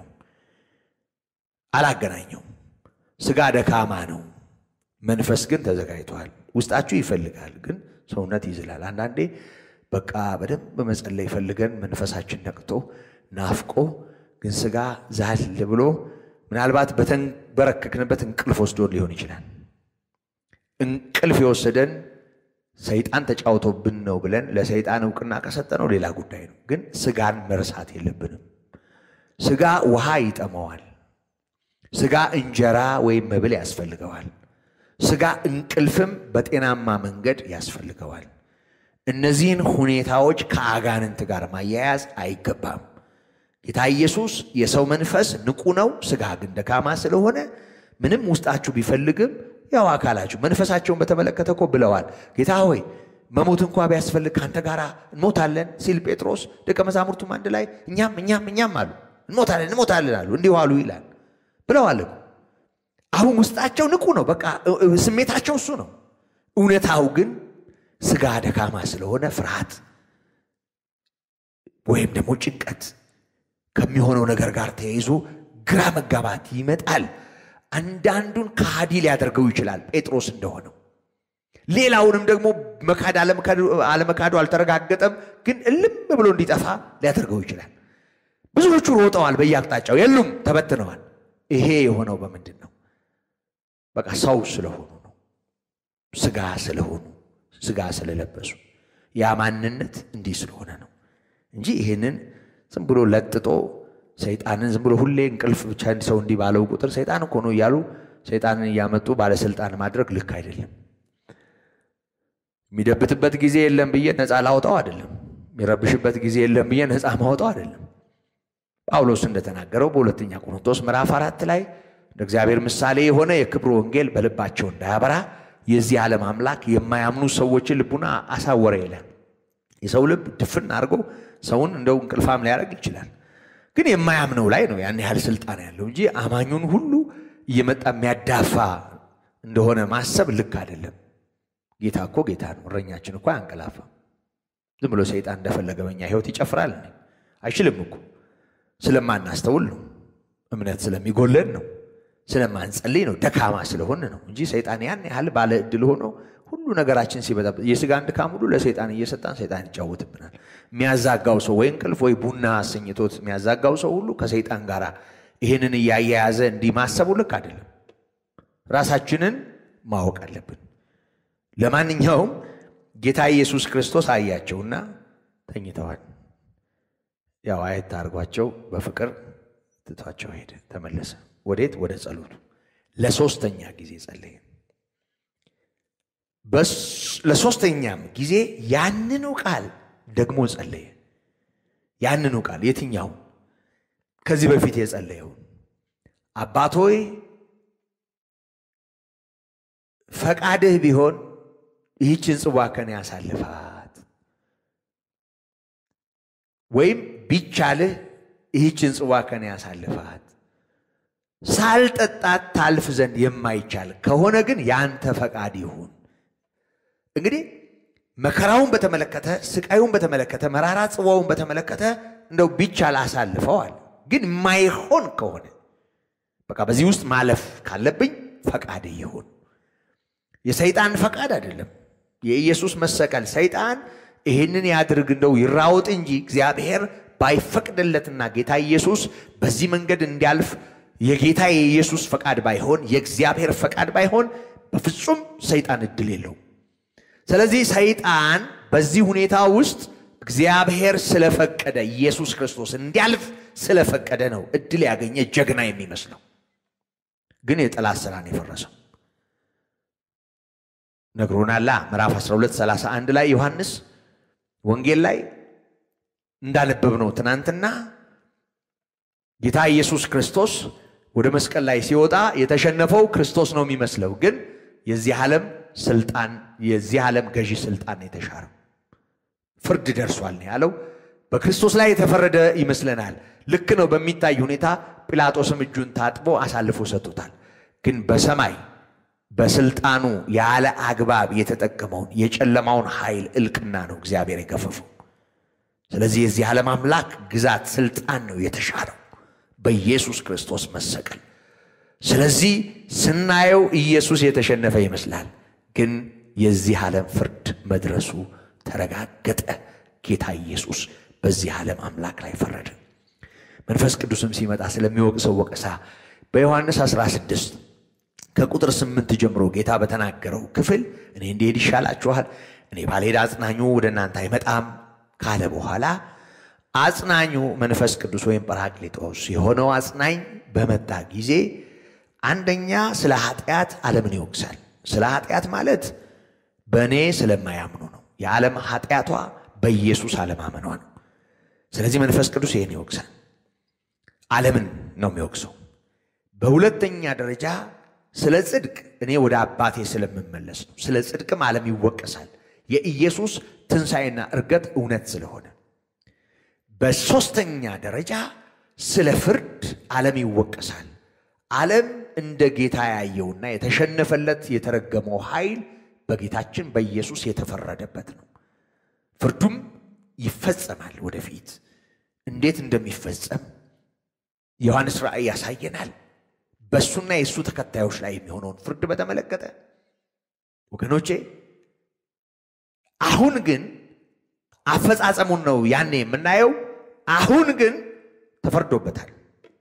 B: አላገናኘው። ስጋ ደካማ ነው፣ መንፈስ ግን ተዘጋጅቷል። ውስጣችሁ ይፈልጋል፣ ግን ሰውነት ይዝላል። አንዳንዴ በቃ በደንብ መጸለይ ፈልገን መንፈሳችን ነቅቶ ናፍቆ፣ ግን ስጋ ዛል ብሎ ምናልባት በተንበረከክንበት እንቅልፍ ወስዶን ሊሆን ይችላል። እንቅልፍ የወሰደን ሰይጣን ተጫውቶብን ነው ብለን ለሰይጣን እውቅና ከሰጠነው ሌላ ጉዳይ ነው። ግን ስጋን መርሳት የለብንም። ስጋ ውሃ ይጠመዋል። ስጋ እንጀራ ወይም መብል ያስፈልገዋል። ስጋ እንቅልፍም በጤናማ መንገድ ያስፈልገዋል። እነዚህን ሁኔታዎች ከአጋንንት ጋር ማያያዝ አይገባም። ጌታ ኢየሱስ የሰው መንፈስ ንቁ ነው፣ ስጋ ግን ደካማ ስለሆነ ምንም ውስጣችሁ ቢፈልግም ያው አካላችሁ መንፈሳቸውን በተመለከተ እኮ ብለዋል። ጌታ ሆይ መሞት እንኳ ቢያስፈልግ ከአንተ ጋር እንሞታለን ሲል ጴጥሮስ ደቀ መዛሙርቱም አንድ ላይ እኛም እኛም እኛም አሉ እንሞታለን እንሞታለን አሉ እንዲሁ አሉ ይላል ብለዋል። አሁን ውስጣቸው ንቁ ነው። በቃ ስሜታቸው እሱ ነው። እውነታው ግን ስጋ ደካማ ስለሆነ ፍርሃት ወይም ደግሞ ጭንቀት ከሚሆነው ነገር ጋር ተያይዞ ግራ መጋባት ይመጣል። አንዳንዱን ከሃዲ ሊያደርገው ይችላል፣ ጴጥሮስ እንደሆነው። ሌላውንም ደግሞ መካድ አለመካዱ አልተረጋገጠም፣ ግን እልም ብሎ እንዲጠፋ ሊያደርገው ይችላል። ብዙዎቹ ሮጠዋል፣ በየአቅጣጫው የሉም፣ ተበትነዋል። ይሄ የሆነው በምንድን ነው? በቃ ሰው ስለሆኑ ነው። ስጋ ስለሆኑ ስጋ ስለለበሱ ያ ማንነት እንዲህ ስለሆነ ነው እንጂ ይህንን ዝም ብሎ ለጥጦ ሰይጣንን ዝም ብሎ ሁሌ እንቅልፍ ብቻ ሰው እንዲህ ባለው ቁጥር ሰይጣን እኮ ነው እያሉ ሰይጣንን እያመጡ ባለስልጣን ማድረግ ልክ አይደለም። የሚደብትበት ጊዜ የለም ብዬ ነፃ ላውጣው አይደለም። የሚረብሽበት ጊዜ የለም ብዬ ነፃ ማውጣው አይደለም። ጳውሎስ እንደተናገረው በሁለተኛ ቆሮንቶስ ምዕራፍ አራት ላይ እንደ እግዚአብሔር ምሳሌ የሆነ የክብሩ ወንጌል በልባቸው እንዳያበራ የዚህ ዓለም አምላክ የማያምኑ ሰዎችን ልቡና አሳወረ ይላል። የሰው ልብ ድፍን አድርጎ ሰውን እንደው እንቅልፋም ሊያደርግ ይችላል። ግን የማያምነው ላይ ነው ያን ያህል ስልጣን ያለው እንጂ አማኙን ሁሉ እየመጣ የሚያዳፋ እንደሆነ ማሰብ ልክ አይደለም። ጌታ እኮ ጌታ ነው። እረኛችን እኮ አያንቀላፋም። ዝም ብሎ ሰይጣን እንደፈለገ በኛ ሕይወት ይጨፍራል አይችልም እኮ ስለማናስተውል ነው። እምነት ስለሚጎለን ነው። ስለማንጸልይ ነው። ደካማ ስለሆን ነው እንጂ ሰይጣን ያን ያህል ባለ ዕድል ሆኖ ሁሉ ነገራችን ሲበዛ የስጋን ድካም ሁሉ ለሰይጣን እየሰጣን ሰይጣን ይጫወትብናል። የሚያዛጋው ሰው ወይ እንቅልፍ ወይ ቡና አሰኝቶት የሚያዛጋው ሰው ሁሉ ከሰይጣን ጋር ይህንን እያያያዘ እንዲህ ማሰቡ ልክ አይደለም። ራሳችንን ማወቅ አለብን። ለማንኛውም ጌታ ኢየሱስ ክርስቶስ አያቸውና ተኝተዋል። ያው አየት አድርጓቸው በፍቅር ትቷቸው ሄደ፣ ተመለሰ። ወዴት? ወደ ጸሎቱ። ለሶስተኛ ጊዜ ጸለየ። ለሶስተኛም ጊዜ ያንኑ ቃል ደግሞ ጸለየ። ያንኑ ቃል የትኛው? ከዚህ በፊት የጸለየውን አባት ሆይ ፈቃድህ ቢሆን ይህችን ጽዋ ከኔ ያሳልፋት፣ ወይም ቢቻልህ ይህችን ጽዋ ከኔ ያሳልፋት ሳልጠጣት ታልፍ ዘንድ የማይቻል ከሆነ ግን ያንተ ፈቃድ ይሁን። እንግዲህ መከራውን በተመለከተ ስቃዩን በተመለከተ መራራ ጽዋውን በተመለከተ እንደው ቢቻል አሳልፈዋል። ግን የማይሆን ከሆነ በቃ በዚህ ውስጥ ማለፍ ካለብኝ ፈቃድ ይሁን። የሰይጣን ፈቃድ አይደለም። የኢየሱስ መሰቀል ሰይጣን ይህንን ያድርግ እንደው ይራወጥ እንጂ እግዚአብሔር ባይፈቅድለትና ጌታ ኢየሱስ በዚህ መንገድ እንዲያልፍ የጌታ የኢየሱስ ፈቃድ ባይሆን የእግዚአብሔር ፈቃድ ባይሆን በፍጹም ሰይጣን እድል የለውም። ስለዚህ ሰይጣን በዚህ ሁኔታ ውስጥ እግዚአብሔር ስለፈቀደ ኢየሱስ ክርስቶስ እንዲያልፍ ስለፈቀደ ነው እድል ያገኘ ጀግና የሚመስለው። ግን የጠላት ስራ ነው የፈረሰው። ነግሮናላ ምዕራፍ 12 31 ላይ ዮሐንስ ወንጌል ላይ እንዳነበብ ነው ትናንትና ጌታ ኢየሱስ ክርስቶስ ወደ መስቀል ላይ ሲወጣ የተሸነፈው ክርስቶስ ነው የሚመስለው፣ ግን የዚህ ዓለም ስልጣን የዚህ ዓለም ገዢ ስልጣን የተሻረው ፍርድ ደርሷል ነው ያለው። በክርስቶስ ላይ የተፈረደ ይመስለናል። ልክ ነው በሚታይ ሁኔታ ጲላጦስም እጁን ታጥቦ አሳልፎ ሰጥቶታል። ግን በሰማይ በስልጣኑ ያለ አግባብ የተጠቀመውን የጨለማውን ኃይል እልቅና ነው እግዚአብሔር የገፈፈው። ስለዚህ የዚህ ዓለም አምላክ ግዛት ስልጣን ነው የተሻረው በኢየሱስ ክርስቶስ መሰቀል። ስለዚህ ስናየው ኢየሱስ የተሸነፈ ይመስላል፣ ግን የዚህ ዓለም ፍርድ መድረሱ ተረጋገጠ። ጌታ ኢየሱስ በዚህ ዓለም አምላክ ላይ ፈረደ። መንፈስ ቅዱስም ሲመጣ ስለሚወቅሰው ወቀሳ በዮሐንስ 16 ከቁጥር ስምንት ጀምሮ ጌታ በተናገረው ክፍል እኔ እንዲሄድ ይሻላችኋል፣ እኔ ባልሄድ አጽናኙ ወደ እናንተ አይመጣም ካለ በኋላ አጽናኙ መንፈስ ቅዱስ ወይም ጰራቅሊጦስ የሆነው አጽናኝ በመጣ ጊዜ አንደኛ ስለ ኃጢአት ዓለምን ይወቅሳል። ስለ ኃጢአት ማለት በእኔ ስለማያምኑ ነው። የዓለም ኃጢአቷ በኢየሱስ አለማመኗ ነው። ስለዚህ መንፈስ ቅዱስ ይህን ይወቅሳል። ዓለምን ነው የሚወቅሰው። በሁለተኛ ደረጃ ስለ ጽድቅ እኔ ወደ አባቴ ስለምመለስ ነው። ስለ ጽድቅም ዓለም ይወቀሳል። የኢየሱስ ትንሣኤና እርገት እውነት ስለሆነ። በሦስተኛ ደረጃ ስለ ፍርድ ዓለም ይወቀሳል። ዓለም እንደ ጌታ ያየውና የተሸነፈለት የተረገመው ኃይል በጌታችን በኢየሱስ የተፈረደበት ነው። ፍርዱም ይፈጸማል ወደፊት። እንዴት እንደሚፈጸም ዮሐንስ ራእይ ያሳየናል። በእሱና የእሱ ተከታዮች ላይ የሚሆነውን ፍርድ በተመለከተ ወገኖቼ፣ አሁን ግን አፈጻጸሙን ነው ያኔ የምናየው። አሁን ግን ተፈርዶበታል።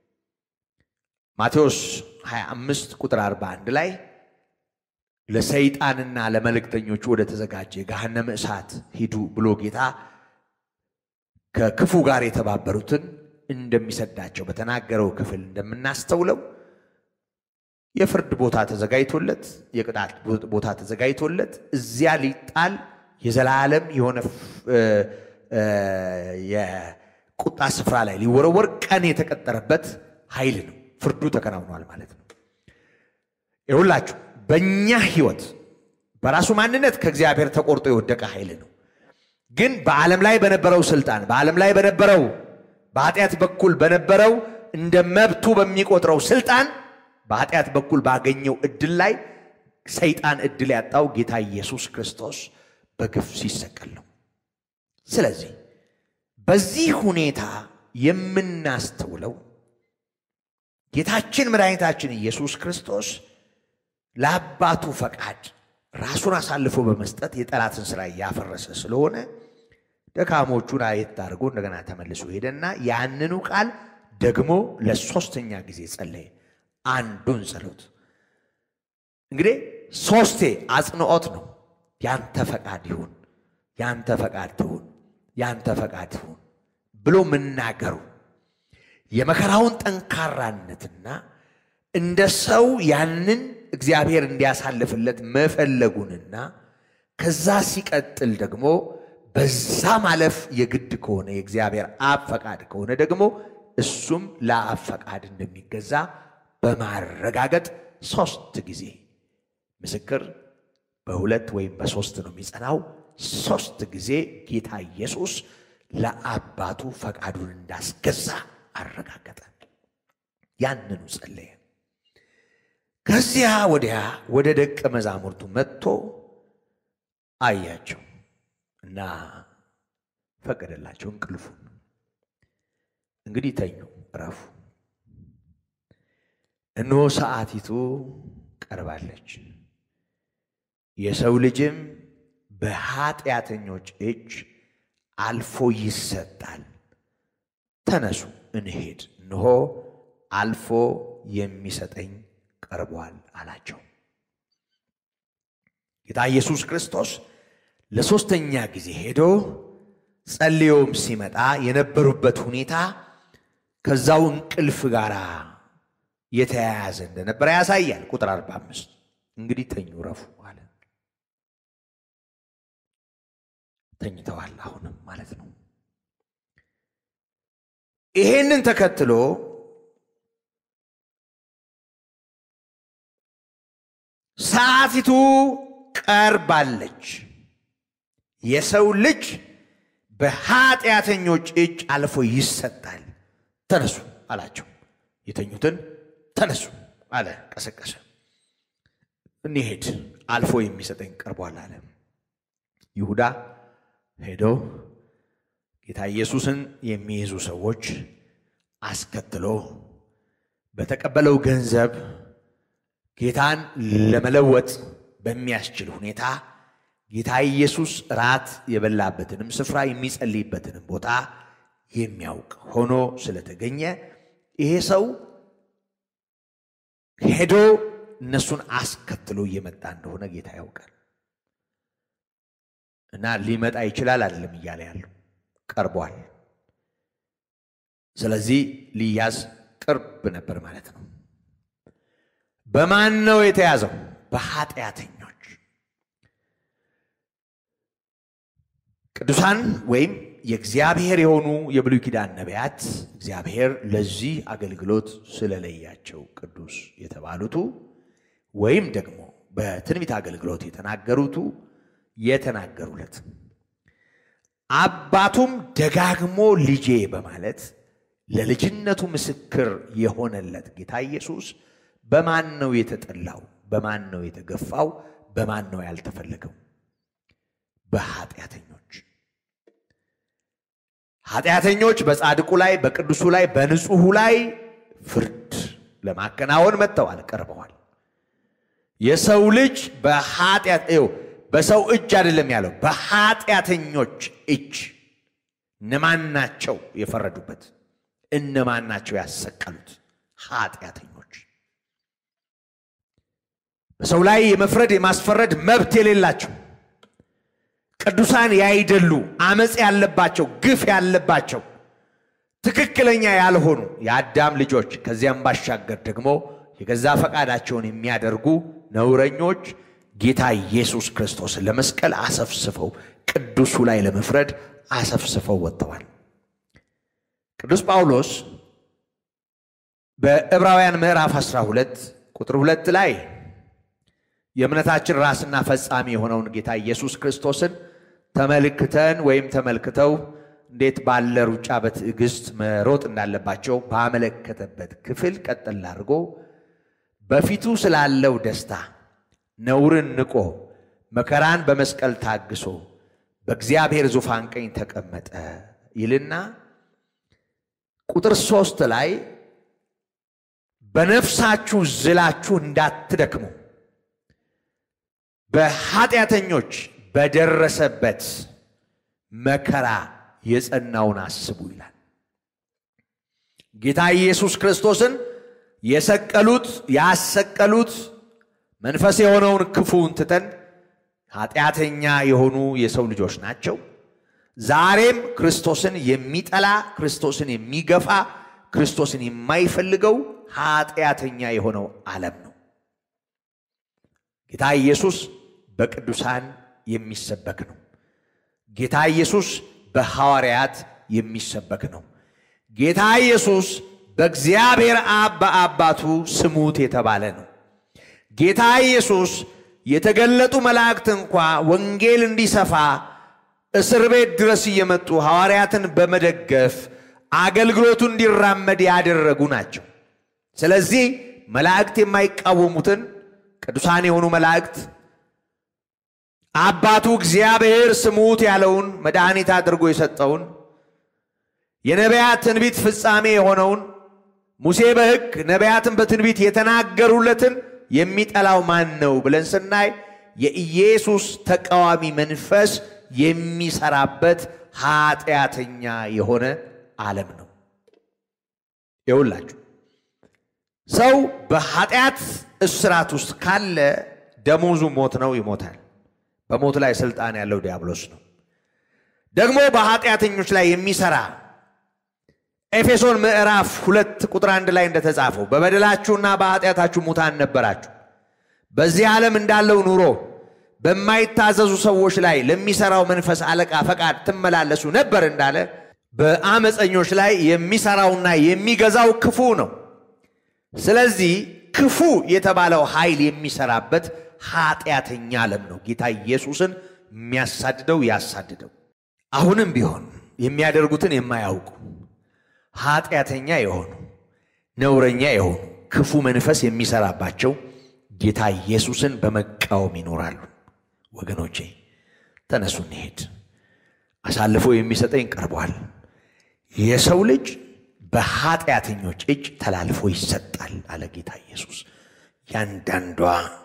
B: ማቴዎስ 25 ቁጥር 41 ላይ ለሰይጣንና ለመልእክተኞቹ ወደ ተዘጋጀ ገሃነመ እሳት ሂዱ ብሎ ጌታ ከክፉ ጋር የተባበሩትን እንደሚሰዳቸው በተናገረው ክፍል እንደምናስተውለው የፍርድ ቦታ ተዘጋጅቶለት የቅጣት ቦታ ተዘጋጅቶለት እዚያ ሊጣል የዘላለም የሆነ የቁጣ ስፍራ ላይ ሊወረወር ቀን የተቀጠረበት ኃይል ነው። ፍርዱ ተከናውኗል ማለት ነው። ይሁላችሁ በእኛ ሕይወት በራሱ ማንነት ከእግዚአብሔር ተቆርጦ የወደቀ ኃይል ነው። ግን በዓለም ላይ በነበረው ስልጣን በዓለም ላይ በነበረው በኃጢአት በኩል በነበረው እንደ መብቱ በሚቆጥረው ስልጣን በኃጢአት በኩል ባገኘው እድል ላይ ሰይጣን እድል ያጣው ጌታ ኢየሱስ ክርስቶስ በግፍ ሲሰቀል ነው። ስለዚህ በዚህ ሁኔታ የምናስተውለው ጌታችን መድኃኒታችን ኢየሱስ ክርስቶስ ለአባቱ ፈቃድ ራሱን አሳልፎ በመስጠት የጠላትን ስራ እያፈረሰ ስለሆነ ደካሞቹን አየት አድርጎ እንደገና ተመልሶ ሄደና ያንኑ ቃል ደግሞ ለሶስተኛ ጊዜ ጸለየ። አንዱን ጸሎት እንግዲህ ሶስቴ አጽንዖት ነው። ያንተ ፈቃድ ይሁን፣ ያንተ ፈቃድ ትሁን፣ ያንተ ፈቃድ ትሁን ብሎ መናገሩ የመከራውን ጠንካራነትና እንደ ሰው ያንን እግዚአብሔር እንዲያሳልፍለት መፈለጉንና ከዛ ሲቀጥል ደግሞ በዛ ማለፍ የግድ ከሆነ የእግዚአብሔር አብ ፈቃድ ከሆነ ደግሞ እሱም ለአብ ፈቃድ እንደሚገዛ በማረጋገጥ ሶስት ጊዜ ምስክር በሁለት ወይም በሶስት ነው የሚጸናው። ሶስት ጊዜ ጌታ ኢየሱስ ለአባቱ ፈቃዱን እንዳስገዛ አረጋገጠ። ያንኑ ጸለየ። ከዚያ ወዲያ ወደ ደቀ መዛሙርቱ መጥቶ አያቸው እና ፈቀደላቸው እንቅልፉን። እንግዲህ ተኙ፣ እረፉ። እነሆ ሰዓቲቱ ቀርባለች፣ የሰው ልጅም በኃጢአተኞች እጅ አልፎ ይሰጣል። ተነሱ እንሄድ፣ እነሆ አልፎ የሚሰጠኝ ቀርቧል አላቸው። ጌታ ኢየሱስ ክርስቶስ ለሦስተኛ ጊዜ ሄዶ ጸልዮም ሲመጣ የነበሩበት ሁኔታ ከዛው እንቅልፍ ጋር የተያያዘ እንደነበረ ያሳያል። ቁጥር 45 እንግዲህ ተኙ ረፉ አለ። ተኝተዋል አሁንም ማለት ነው። ይሄንን ተከትሎ ሰዓቲቱ ቀርባለች፣ የሰው ልጅ በኃጢአተኞች እጅ አልፎ ይሰጣል። ተነሱ አላቸው። የተኙትን ተነሱ አለ፣ ቀሰቀሰ። እንሄድ አልፎ የሚሰጠኝ ቀርቧል አለ። ይሁዳ ሄዶ ጌታ ኢየሱስን የሚይዙ ሰዎች አስከትሎ በተቀበለው ገንዘብ ጌታን ለመለወጥ በሚያስችል ሁኔታ ጌታ ኢየሱስ ራት የበላበትንም ስፍራ የሚጸልይበትንም ቦታ የሚያውቅ ሆኖ ስለተገኘ ይሄ ሰው ሄዶ እነሱን አስከትሎ እየመጣ እንደሆነ ጌታ ያውቃል። እና ሊመጣ ይችላል አይደለም እያለ ያለው ቀርቧል። ስለዚህ ሊያዝ ቅርብ ነበር ማለት ነው። በማን ነው የተያዘው? በኃጢአተኞች። ቅዱሳን ወይም የእግዚአብሔር የሆኑ የብሉይ ኪዳን ነቢያት እግዚአብሔር ለዚህ አገልግሎት ስለለያቸው ቅዱስ የተባሉቱ ወይም ደግሞ በትንቢት አገልግሎት የተናገሩቱ የተናገሩለት አባቱም ደጋግሞ ልጄ በማለት ለልጅነቱ ምስክር የሆነለት ጌታ ኢየሱስ በማን ነው የተጠላው? በማን ነው የተገፋው? በማን ነው ያልተፈለገው? በኃጢአተኞች። ኃጢአተኞች በጻድቁ ላይ፣ በቅዱሱ ላይ፣ በንጹሑ ላይ ፍርድ ለማከናወን መጥተዋል፣ ቀርበዋል። የሰው ልጅ በኃጢአት በሰው እጅ አይደለም ያለው፣ በኃጢአተኞች እጅ። እነማን ናቸው የፈረዱበት? እነማን ናቸው ያሰቀሉት? ኃጢአተኞች። በሰው ላይ የመፍረድ የማስፈረድ መብት የሌላቸው ቅዱሳን ያይደሉ፣ አመፅ ያለባቸው፣ ግፍ ያለባቸው፣ ትክክለኛ ያልሆኑ የአዳም ልጆች ከዚያም ባሻገር ደግሞ የገዛ ፈቃዳቸውን የሚያደርጉ ነውረኞች ጌታ ኢየሱስ ክርስቶስን ለመስቀል አሰፍስፈው ቅዱሱ ላይ ለመፍረድ አሰፍስፈው ወጥተዋል። ቅዱስ ጳውሎስ በዕብራውያን ምዕራፍ 12 ቁጥር ሁለት ላይ የእምነታችን ራስና ፈጻሚ የሆነውን ጌታ ኢየሱስ ክርስቶስን ተመልክተን ወይም ተመልክተው እንዴት ባለ ሩጫ በትዕግስት መሮጥ እንዳለባቸው ባመለከተበት ክፍል ቀጥል አድርጎ በፊቱ ስላለው ደስታ ነውርን ንቆ መከራን በመስቀል ታግሶ በእግዚአብሔር ዙፋን ቀኝ ተቀመጠ ይልና ቁጥር ሶስት ላይ በነፍሳችሁ ዝላችሁ እንዳትደክሙ በኃጢአተኞች በደረሰበት መከራ የጸናውን አስቡ ይላል። ጌታ ኢየሱስ ክርስቶስን የሰቀሉት ያሰቀሉት መንፈስ የሆነውን ክፉውን ትተን ኃጢአተኛ የሆኑ የሰው ልጆች ናቸው። ዛሬም ክርስቶስን የሚጠላ ክርስቶስን የሚገፋ ክርስቶስን የማይፈልገው ኃጢአተኛ የሆነው ዓለም ነው። ጌታ ኢየሱስ በቅዱሳን የሚሰበክ ነው። ጌታ ኢየሱስ በሐዋርያት የሚሰበክ ነው። ጌታ ኢየሱስ በእግዚአብሔር አብ በአባቱ ስሙት የተባለ ነው። ጌታ ኢየሱስ የተገለጡ መላእክት እንኳ ወንጌል እንዲሰፋ እስር ቤት ድረስ እየመጡ ሐዋርያትን በመደገፍ አገልግሎቱ እንዲራመድ ያደረጉ ናቸው። ስለዚህ መላእክት የማይቃወሙትን ቅዱሳን የሆኑ መላእክት አባቱ እግዚአብሔር ስሙት ያለውን መድኃኒት አድርጎ የሰጠውን የነቢያት ትንቢት ፍጻሜ የሆነውን ሙሴ በሕግ ነቢያትን በትንቢት የተናገሩለትን የሚጠላው ማን ነው ብለን ስናይ የኢየሱስ ተቃዋሚ መንፈስ የሚሰራበት ኃጢአተኛ የሆነ ዓለም ነው። ይውላችሁ ሰው በኃጢአት እስራት ውስጥ ካለ ደሞዙ ሞት ነው፣ ይሞታል። በሞት ላይ ስልጣን ያለው ዲያብሎስ ነው። ደግሞ በኃጢአተኞች ላይ የሚሰራ ኤፌሶን ምዕራፍ ሁለት ቁጥር አንድ ላይ እንደተጻፈው በበደላችሁና በኃጢአታችሁ ሙታን ነበራችሁ፣ በዚህ ዓለም እንዳለው ኑሮ በማይታዘዙ ሰዎች ላይ ለሚሰራው መንፈስ አለቃ ፈቃድ ትመላለሱ ነበር እንዳለ በአመፀኞች ላይ የሚሰራውና የሚገዛው ክፉ ነው። ስለዚህ ክፉ የተባለው ኃይል የሚሰራበት ኃጢአተኛ ዓለም ነው። ጌታ ኢየሱስን የሚያሳድደው ያሳድደው። አሁንም ቢሆን የሚያደርጉትን የማያውቁ ኃጢአተኛ የሆኑ ነውረኛ የሆኑ ክፉ መንፈስ የሚሰራባቸው ጌታ ኢየሱስን በመቃወም ይኖራሉ። ወገኖቼ ተነሱ እንሄድ፣ አሳልፎ የሚሰጠኝ ቀርቧል። የሰው ልጅ በኃጢአተኞች እጅ ተላልፎ ይሰጣል አለ ጌታ ኢየሱስ። ያንዳንዷ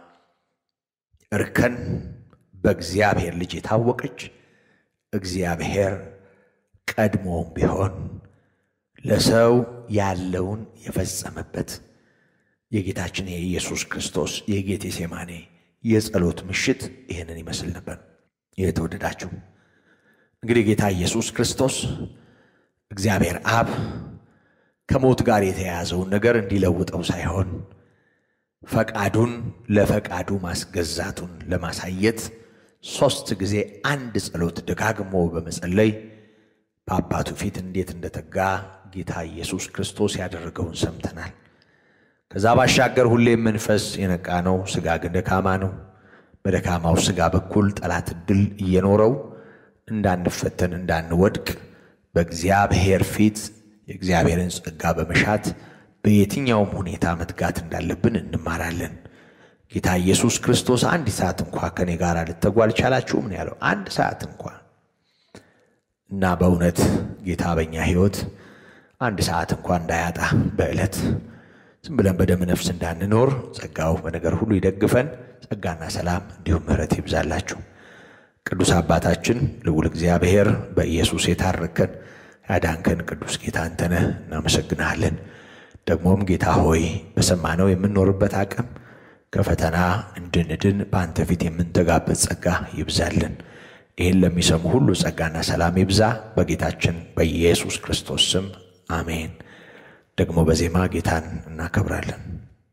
B: እርከን በእግዚአብሔር ልጅ የታወቀች እግዚአብሔር ቀድሞም ቢሆን ለሰው ያለውን የፈጸመበት የጌታችን የኢየሱስ ክርስቶስ የጌቴ ሴማኔ የጸሎት ምሽት ይህንን ይመስል ነበር። የተወደዳችሁ እንግዲህ ጌታ ኢየሱስ ክርስቶስ እግዚአብሔር አብ ከሞት ጋር የተያያዘውን ነገር እንዲለውጠው ሳይሆን ፈቃዱን ለፈቃዱ ማስገዛቱን ለማሳየት ሦስት ጊዜ አንድ ጸሎት ደጋግሞ በመጸለይ በአባቱ ፊት እንዴት እንደተጋ ጌታ ኢየሱስ ክርስቶስ ያደረገውን ሰምተናል። ከዛ ባሻገር ሁሌም መንፈስ የነቃ ነው፣ ሥጋ ግን ደካማ ነው። በደካማው ሥጋ በኩል ጠላት ዕድል እየኖረው እንዳንፈተን እንዳንወድቅ በእግዚአብሔር ፊት የእግዚአብሔርን ጸጋ በመሻት በየትኛውም ሁኔታ መትጋት እንዳለብን እንማራለን። ጌታ ኢየሱስ ክርስቶስ አንድ ሰዓት እንኳ ከኔ ጋር ልትተጉ አልቻላችሁም ነው ያለው። አንድ ሰዓት እንኳ እና በእውነት ጌታ በኛ ሕይወት አንድ ሰዓት እንኳ እንዳያጣ በዕለት ዝም ብለን በደም ነፍስ እንዳንኖር ጸጋው በነገር ሁሉ ይደግፈን። ጸጋና ሰላም እንዲሁም ምሕረት ይብዛላችሁ። ቅዱስ አባታችን ልዑል እግዚአብሔር በኢየሱስ የታረከን ያዳንከን ቅዱስ ጌታ አንተነህ እናመሰግንሃለን። ደግሞም ጌታ ሆይ በሰማነው የምንኖርበት አቅም ከፈተና እንድንድን በአንተ ፊት የምንተጋበት ጸጋ ይብዛልን። ይህን ለሚሰሙ ሁሉ ጸጋና ሰላም ይብዛ። በጌታችን በኢየሱስ ክርስቶስ ስም አሜን። ደግሞ በዜማ ጌታን እናከብራለን።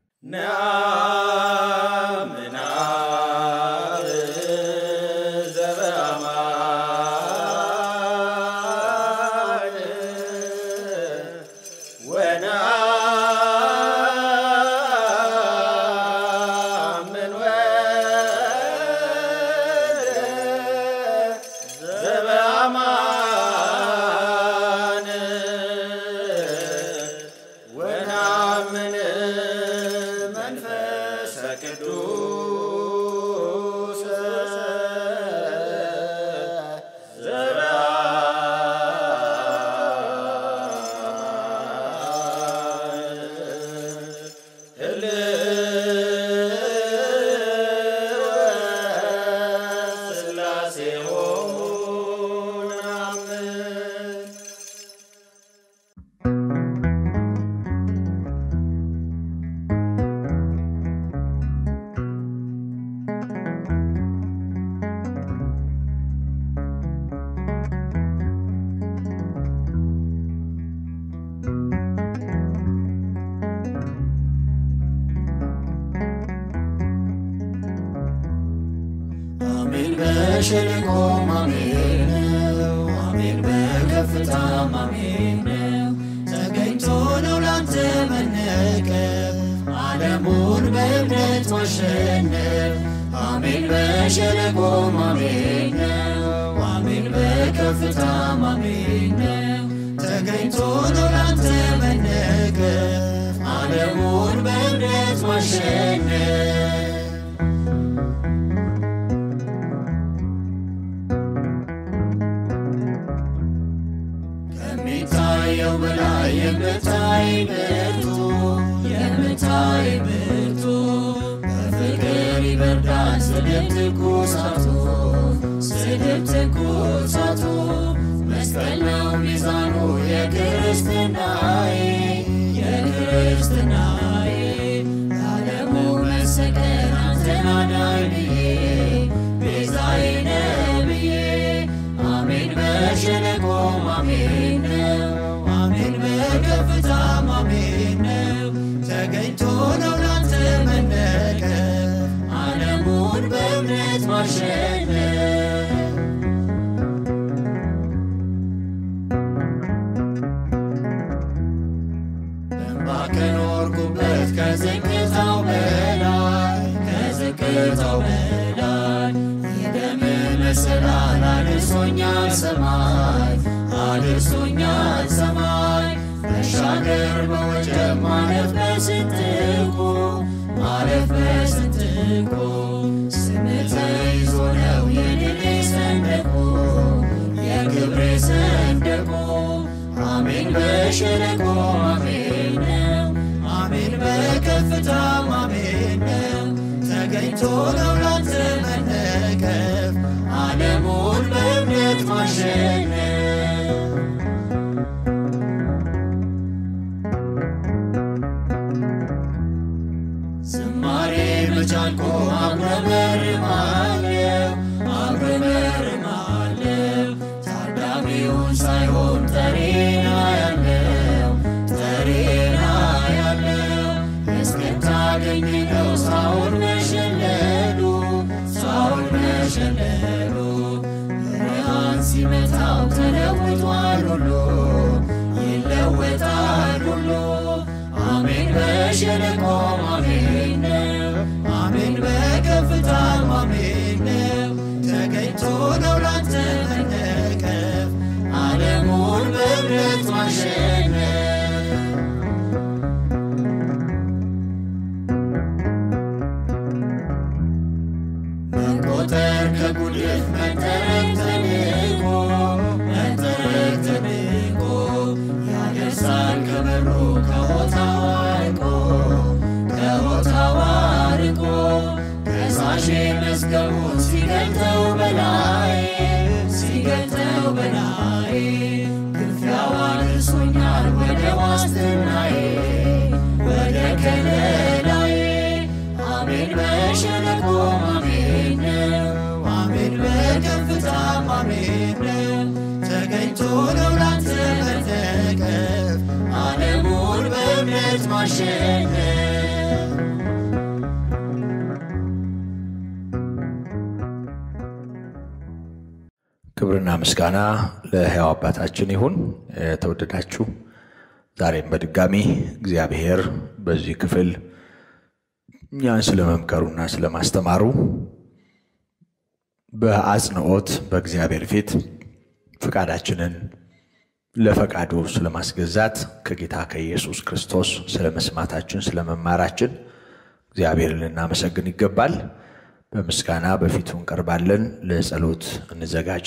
C: አሜን በሸለቆም አሜን ነው። አሜን በከፍታም አሜን ነው። ተገኝቶ ነው ላንተ መነቀፍ ዓለሙን በእምነት ማሸነፍ። አሜን በሸለቆም አሜን ነው። አሜን በከፍታም አሜን ነው። ተገኝቶ ነው ላንተ መነገር ዓለሙን በእምነት ማሸነፍ ከሚታየው በላይ የምታይ ብርቱ የምታይ ብርቱ በፍቅር ይበርዳል ስድብ ትኩሳቱ ስድብ ትኩሳቱ መስቀል ነው ሚዛኑ የክርስትናዬ የክርስትናዬ ለዓለሙ መሰቀል አንተን አዳኝ ብዬ ቤዛዬ ነህ ብዬ አሜን በሸለቆ አሜን ነው አሜን በከፍታም አሜን ነው ተገኝቶ ነው ላንተ መነቀፍ ዓለሙን በእምነት ማሸነፍ በእንባ ከኖርኩበት ከዝቅታው በላይ ከዝቅታው በላይ የደም መሰላል አድርሶኛል ሰማይ አድርሶኛል ሰማይ መሻገር በወጀብ ማለፍ በስንጥቁ ማለፍ በስንጥቁ ስምህ ተይዞ ነው የድሌ ሰንደቁ የክብሬ ሰንደቁ አሜን በሸለቆ አሜን ነው አሜን በከፍታም አሜን ነው ተገኝቶ ነው ላንተ መነቀፍ ዓለሙን በእምነት ማሸነፍ ዝማሬ መቻልኮ አጉረመርማለሁ አጉረመርማለሁ ታዳሚውን ሳይሆን ጠሬና ያለው ጠሬና ያለው እስክታገኝ ነው ሳውል መሸለሉ ሳውል መሸለሉ ብርሃን ሲመታው ተለውጧል ሁሉ ይለወጣል ሁሉ አሜን በሸለቆ አሜን ነው አሜን በከፍታም አሜን ነው ተገኝቶ ነው ላንተ መነቀፍ ዓለሙን በእምነት ማሸነፍ መቆጠር ከጉድፍ መጠረቅ ተንቆ መጠረቅ ተንቆ ያደርሳል ከበሩ ከሆታው አርቆ ከሆታው አርቆ ከሳሼ መዝገቡን ሲገልጠው በላይ ሲገልጠው በላይ ግፊያው አድርሶኛል ወደ ዋስትናዬ ወደ ከለላዬ አሜን በሸለቆ አሜን ነው አሜን በከፍታም አሜን ነው ተገኝቶ ነው ላንተ መነቀፍ ዓለሙን በእምነት ማሸነፍ
B: ክብርና ምስጋና ለሕያው አባታችን ይሁን። የተወደዳችሁ ዛሬም በድጋሚ እግዚአብሔር በዚህ ክፍል እኛን ስለ መምከሩና ስለ ማስተማሩ በአጽንኦት በእግዚአብሔር ፊት ፈቃዳችንን ለፈቃዱ ስለ ማስገዛት ከጌታ ከኢየሱስ ክርስቶስ ስለ መስማታችን ስለ መማራችን እግዚአብሔርን ልናመሰግን ይገባል። በምስጋና በፊቱ እንቀርባለን። ለጸሎት እንዘጋጅ።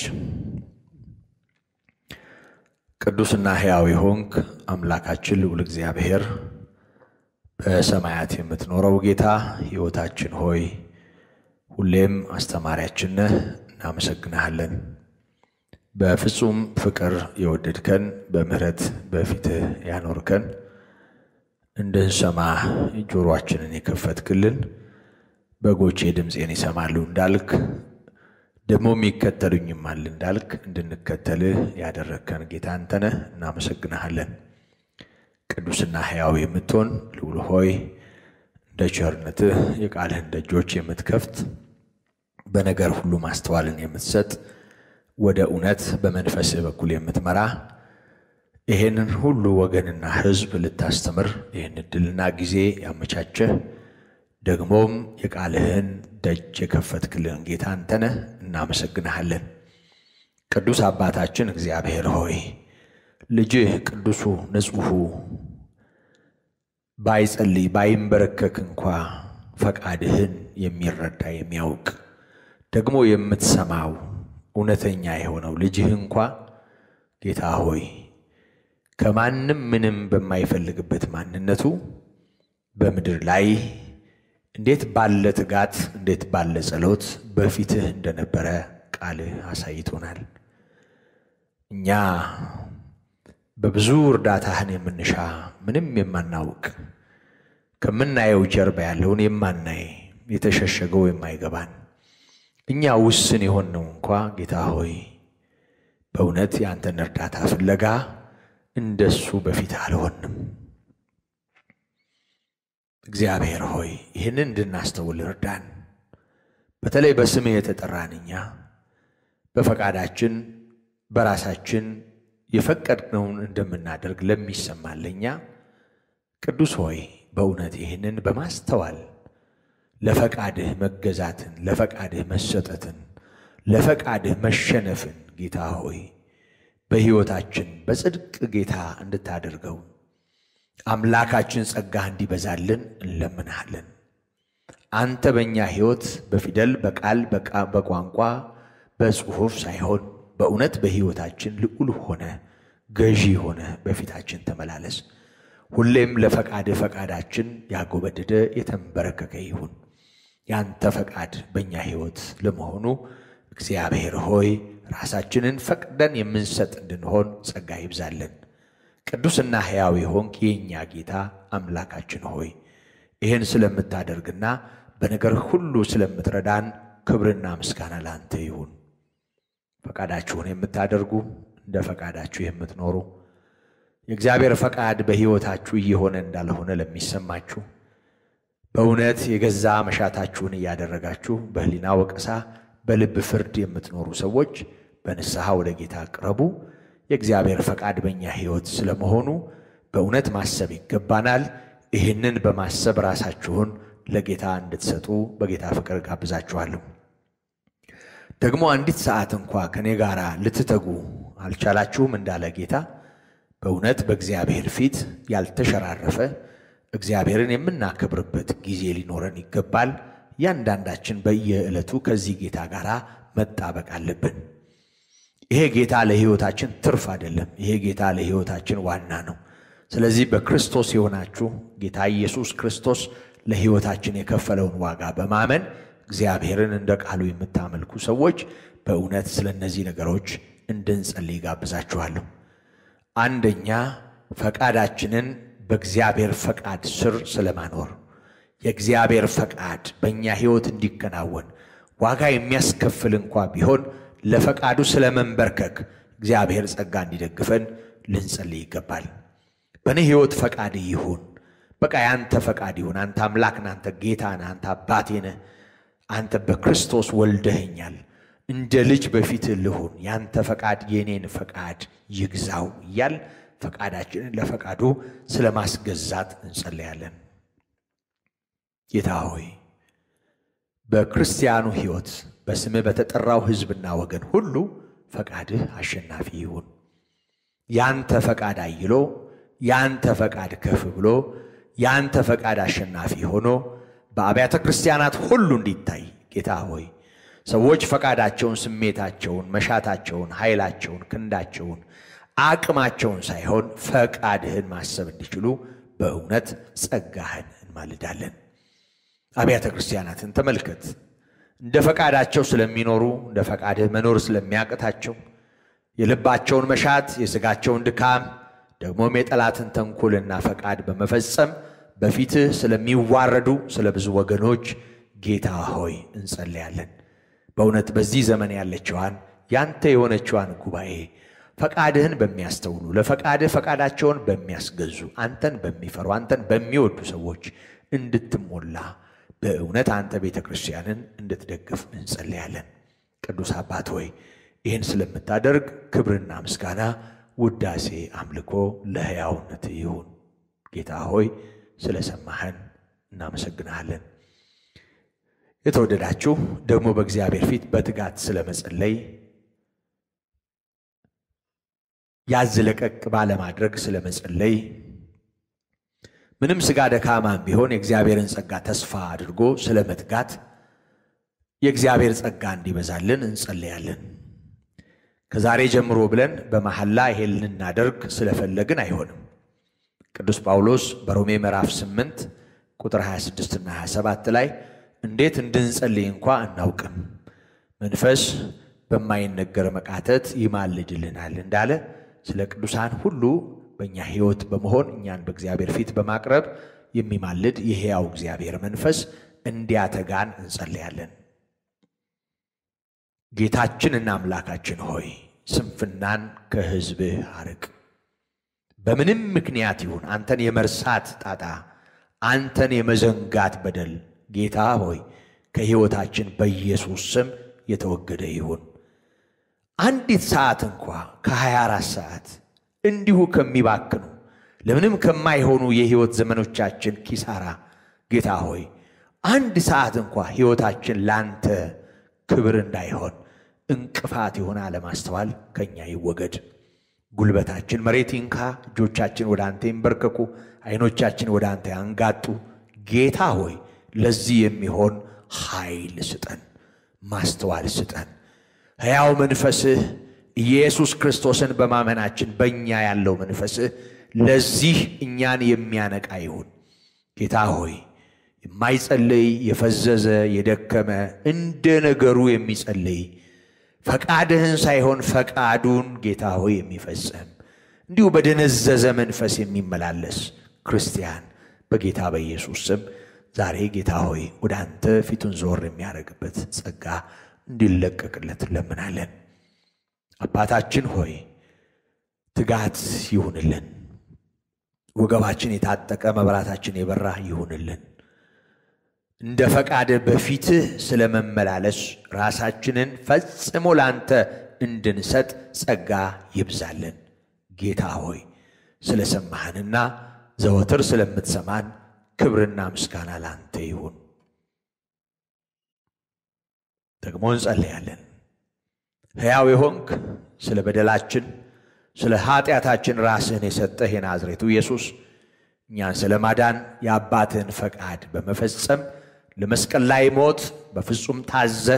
B: ቅዱስና ሕያው የሆንክ አምላካችን ልዑል እግዚአብሔር በሰማያት የምትኖረው ጌታ ሕይወታችን ሆይ ሁሌም አስተማሪያችን ነህ፣ እናመሰግንሃለን። በፍጹም ፍቅር የወደድከን በምሕረት በፊትህ ያኖርከን እንድንሰማ ጆሮአችንን የከፈትክልን በጎቼ ድምፄን ይሰማሉ እንዳልክ ደግሞም ይከተሉኝማል እንዳልክ እንድንከተልህ ያደረግከን ጌታ አንተ ነህ። እናመሰግንሃለን። ቅዱስና ሕያው የምትሆን ልዑል ሆይ እንደ ቸርነትህ የቃልህን ደጆች የምትከፍት በነገር ሁሉ ማስተዋልን የምትሰጥ ወደ እውነት በመንፈስህ በኩል የምትመራ ይሄንን ሁሉ ወገንና ሕዝብ ልታስተምር ይህን ዕድልና ጊዜ ያመቻቸህ ደግሞም የቃልህን ደጅ የከፈትክልን ጌታ አንተ ነህ። እናመሰግንሃለን። ቅዱስ አባታችን እግዚአብሔር ሆይ ልጅህ ቅዱሱ ንጹሑ ባይጸልይ ባይንበረከክ እንኳ ፈቃድህን የሚረዳ የሚያውቅ ደግሞ የምትሰማው እውነተኛ የሆነው ልጅህ እንኳ ጌታ ሆይ ከማንም ምንም በማይፈልግበት ማንነቱ በምድር ላይ እንዴት ባለ ትጋት እንዴት ባለ ጸሎት በፊትህ እንደነበረ ቃልህ አሳይቶናል። እኛ በብዙ እርዳታህን የምንሻ ምንም የማናውቅ ከምናየው ጀርባ ያለውን የማናይ የተሸሸገው የማይገባን እኛ ውስን የሆንነው እንኳ ጌታ ሆይ በእውነት የአንተን እርዳታ ፍለጋ እንደሱ በፊት አልሆንም። እግዚአብሔር ሆይ ይህንን እንድናስተውል እርዳን። በተለይ በስምህ የተጠራን እኛ በፈቃዳችን በራሳችን የፈቀድነውን እንደምናደርግ ለሚሰማን ለእኛ ቅዱስ ሆይ በእውነት ይህንን በማስተዋል ለፈቃድህ መገዛትን፣ ለፈቃድህ መሰጠትን፣ ለፈቃድህ መሸነፍን ጌታ ሆይ በሕይወታችን በጽድቅ ጌታ እንድታደርገው አምላካችን ጸጋህ እንዲበዛልን እንለምንሃለን። አንተ በእኛ ሕይወት በፊደል በቃል በቋንቋ በጽሑፍ ሳይሆን በእውነት በሕይወታችን ልዑል ሆነ ገዢ ሆነ በፊታችን ተመላለስ። ሁሌም ለፈቃድህ ፈቃዳችን ያጎበደደ የተንበረከከ ይሁን። ያንተ ፈቃድ በእኛ ሕይወት ለመሆኑ እግዚአብሔር ሆይ ራሳችንን ፈቅደን የምንሰጥ እንድንሆን ጸጋ ይብዛልን። ቅዱስና ሕያው የሆንክ የእኛ ጌታ አምላካችን ሆይ ይህን ስለምታደርግና በነገር ሁሉ ስለምትረዳን ክብርና ምስጋና ለአንተ ይሁን። ፈቃዳችሁን የምታደርጉ እንደ ፈቃዳችሁ የምትኖሩ የእግዚአብሔር ፈቃድ በሕይወታችሁ እየሆነ እንዳልሆነ ለሚሰማችሁ በእውነት የገዛ መሻታችሁን እያደረጋችሁ በሕሊና ወቀሳ በልብ ፍርድ የምትኖሩ ሰዎች በንስሐ ወደ ጌታ ቅረቡ። የእግዚአብሔር ፈቃድ በእኛ ሕይወት ስለመሆኑ በእውነት ማሰብ ይገባናል። ይህንን በማሰብ ራሳችሁን ለጌታ እንድትሰጡ በጌታ ፍቅር ጋብዛችኋለሁ። ደግሞ አንዲት ሰዓት እንኳ ከእኔ ጋር ልትተጉ አልቻላችሁም እንዳለ ጌታ በእውነት በእግዚአብሔር ፊት ያልተሸራረፈ እግዚአብሔርን የምናከብርበት ጊዜ ሊኖረን ይገባል። እያንዳንዳችን በየዕለቱ ከዚህ ጌታ ጋር መጣበቅ አለብን። ይሄ ጌታ ለሕይወታችን ትርፍ አይደለም። ይሄ ጌታ ለሕይወታችን ዋና ነው። ስለዚህ በክርስቶስ የሆናችሁ ጌታ ኢየሱስ ክርስቶስ ለሕይወታችን የከፈለውን ዋጋ በማመን እግዚአብሔርን እንደ ቃሉ የምታመልኩ ሰዎች በእውነት ስለ እነዚህ ነገሮች እንድንጸልይ ጋብዛችኋለሁ። አንደኛ ፈቃዳችንን በእግዚአብሔር ፈቃድ ስር ስለማኖር የእግዚአብሔር ፈቃድ በእኛ ሕይወት እንዲከናወን ዋጋ የሚያስከፍል እንኳ ቢሆን ለፈቃዱ ስለ መንበርከክ እግዚአብሔር ጸጋ እንዲደግፈን ልንጸልይ ይገባል። በእኔ ሕይወት ፈቃድ ይሁን። በቃ ያንተ ፈቃድ ይሁን። አንተ አምላክ ነህ፣ አንተ ጌታ ነህ፣ አንተ አባቴ ነህ። አንተ በክርስቶስ ወልደኸኛል። እንደ ልጅ በፊትህ ልሁን። ያንተ ፈቃድ የእኔን ፈቃድ ይግዛው እያል ፈቃዳችንን ለፈቃዱ ስለ ማስገዛት እንጸለያለን። ጌታ ሆይ በክርስቲያኑ ሕይወት በስምህ በተጠራው ሕዝብና ወገን ሁሉ ፈቃድህ አሸናፊ ይሁን። ያንተ ፈቃድ አይሎ ያንተ ፈቃድ ከፍ ብሎ ያንተ ፈቃድ አሸናፊ ሆኖ በአብያተ ክርስቲያናት ሁሉ እንዲታይ ጌታ ሆይ ሰዎች ፈቃዳቸውን፣ ስሜታቸውን፣ መሻታቸውን፣ ኃይላቸውን፣ ክንዳቸውን፣ አቅማቸውን ሳይሆን ፈቃድህን ማሰብ እንዲችሉ በእውነት ጸጋህን እንማልዳለን። አብያተ ክርስቲያናትን ተመልከት። እንደ ፈቃዳቸው ስለሚኖሩ እንደ ፈቃድህ መኖር ስለሚያቅታቸው የልባቸውን መሻት የሥጋቸውን ድካም ደግሞም የጠላትን ተንኮልና ፈቃድ በመፈጸም በፊትህ ስለሚዋረዱ ስለ ብዙ ወገኖች ጌታ ሆይ እንጸልያለን። በእውነት በዚህ ዘመን ያለችዋን ያንተ የሆነችዋን ጉባኤ ፈቃድህን በሚያስተውሉ ለፈቃድህ ፈቃዳቸውን በሚያስገዙ አንተን በሚፈሩ አንተን በሚወዱ ሰዎች እንድትሞላ በእውነት አንተ ቤተ ክርስቲያንን እንድትደግፍ እንጸልያለን። ቅዱስ አባት ሆይ ይህን ስለምታደርግ ክብርና ምስጋና፣ ውዳሴ፣ አምልኮ ለሕያውነት ይሁን። ጌታ ሆይ ስለሰማህን እናመሰግንሃለን። የተወደዳችሁ ደግሞ በእግዚአብሔር ፊት በትጋት ስለመጸለይ ያዝ ለቀቅ ባለማድረግ ስለ መጸለይ ምንም ሥጋ ደካማም ቢሆን የእግዚአብሔርን ጸጋ ተስፋ አድርጎ ስለ መትጋት የእግዚአብሔር ጸጋ እንዲበዛልን እንጸለያለን። ከዛሬ ጀምሮ ብለን በመሐላ ይሄን ልናደርግ ስለፈለግን አይሆንም። ቅዱስ ጳውሎስ በሮሜ ምዕራፍ 8 ቁጥር 26 እና 27 ላይ እንዴት እንድንጸልይ እንኳ አናውቅም፣ መንፈስ በማይነገር መቃተት ይማልድልናል እንዳለ ስለ ቅዱሳን ሁሉ በእኛ ሕይወት በመሆን እኛን በእግዚአብሔር ፊት በማቅረብ የሚማልድ የሕያው እግዚአብሔር መንፈስ እንዲያተጋን እንጸልያለን። ጌታችንና አምላካችን ሆይ ስንፍናን ከሕዝብህ አርቅ። በምንም ምክንያት ይሁን አንተን የመርሳት ጣጣ፣ አንተን የመዘንጋት በደል ጌታ ሆይ ከሕይወታችን በኢየሱስ ስም የተወገደ ይሁን። አንዲት ሰዓት እንኳ ከ24 ሰዓት እንዲሁ ከሚባክኑ ለምንም ከማይሆኑ የሕይወት ዘመኖቻችን ኪሳራ ጌታ ሆይ አንድ ሰዓት እንኳ ሕይወታችን ላንተ ክብር እንዳይሆን እንቅፋት የሆነ አለማስተዋል ከእኛ ይወገድ። ጉልበታችን መሬት ይንካ፣ እጆቻችን ወደ አንተ ይንበርከኩ፣ ዓይኖቻችን ወደ አንተ ያንጋጡ። ጌታ ሆይ ለዚህ የሚሆን ኃይል ስጠን፣ ማስተዋል ስጠን። ሕያው መንፈስህ ኢየሱስ ክርስቶስን በማመናችን በእኛ ያለው መንፈስህ ለዚህ እኛን የሚያነቃ ይሁን። ጌታ ሆይ የማይጸልይ የፈዘዘ የደከመ እንደ ነገሩ የሚጸልይ ፈቃድህን ሳይሆን ፈቃዱን ጌታ ሆይ የሚፈጽም እንዲሁ በደነዘዘ መንፈስ የሚመላለስ ክርስቲያን በጌታ በኢየሱስ ስም ዛሬ ጌታ ሆይ ወደ አንተ ፊቱን ዞር የሚያደርግበት ጸጋ እንዲለቀቅለት እንለምናለን። አባታችን ሆይ ትጋት ይሁንልን። ወገባችን የታጠቀ መብራታችን የበራ ይሁንልን። እንደ ፈቃድ በፊትህ ስለ መመላለስ ራሳችንን ፈጽሞ ላንተ እንድንሰጥ ጸጋ ይብዛልን። ጌታ ሆይ ስለ ሰማህንና ዘወትር ስለምትሰማን ክብርና ምስጋና ላንተ ይሁን። ደግሞ እንጸለያለን። ሕያው የሆንክ ስለ በደላችን ስለ ኃጢአታችን ራስህን የሰጠህ የናዝሬቱ ኢየሱስ እኛን ስለ ማዳን የአባትህን ፈቃድ በመፈጸም ለመስቀል ላይ ሞት በፍጹም ታዘህ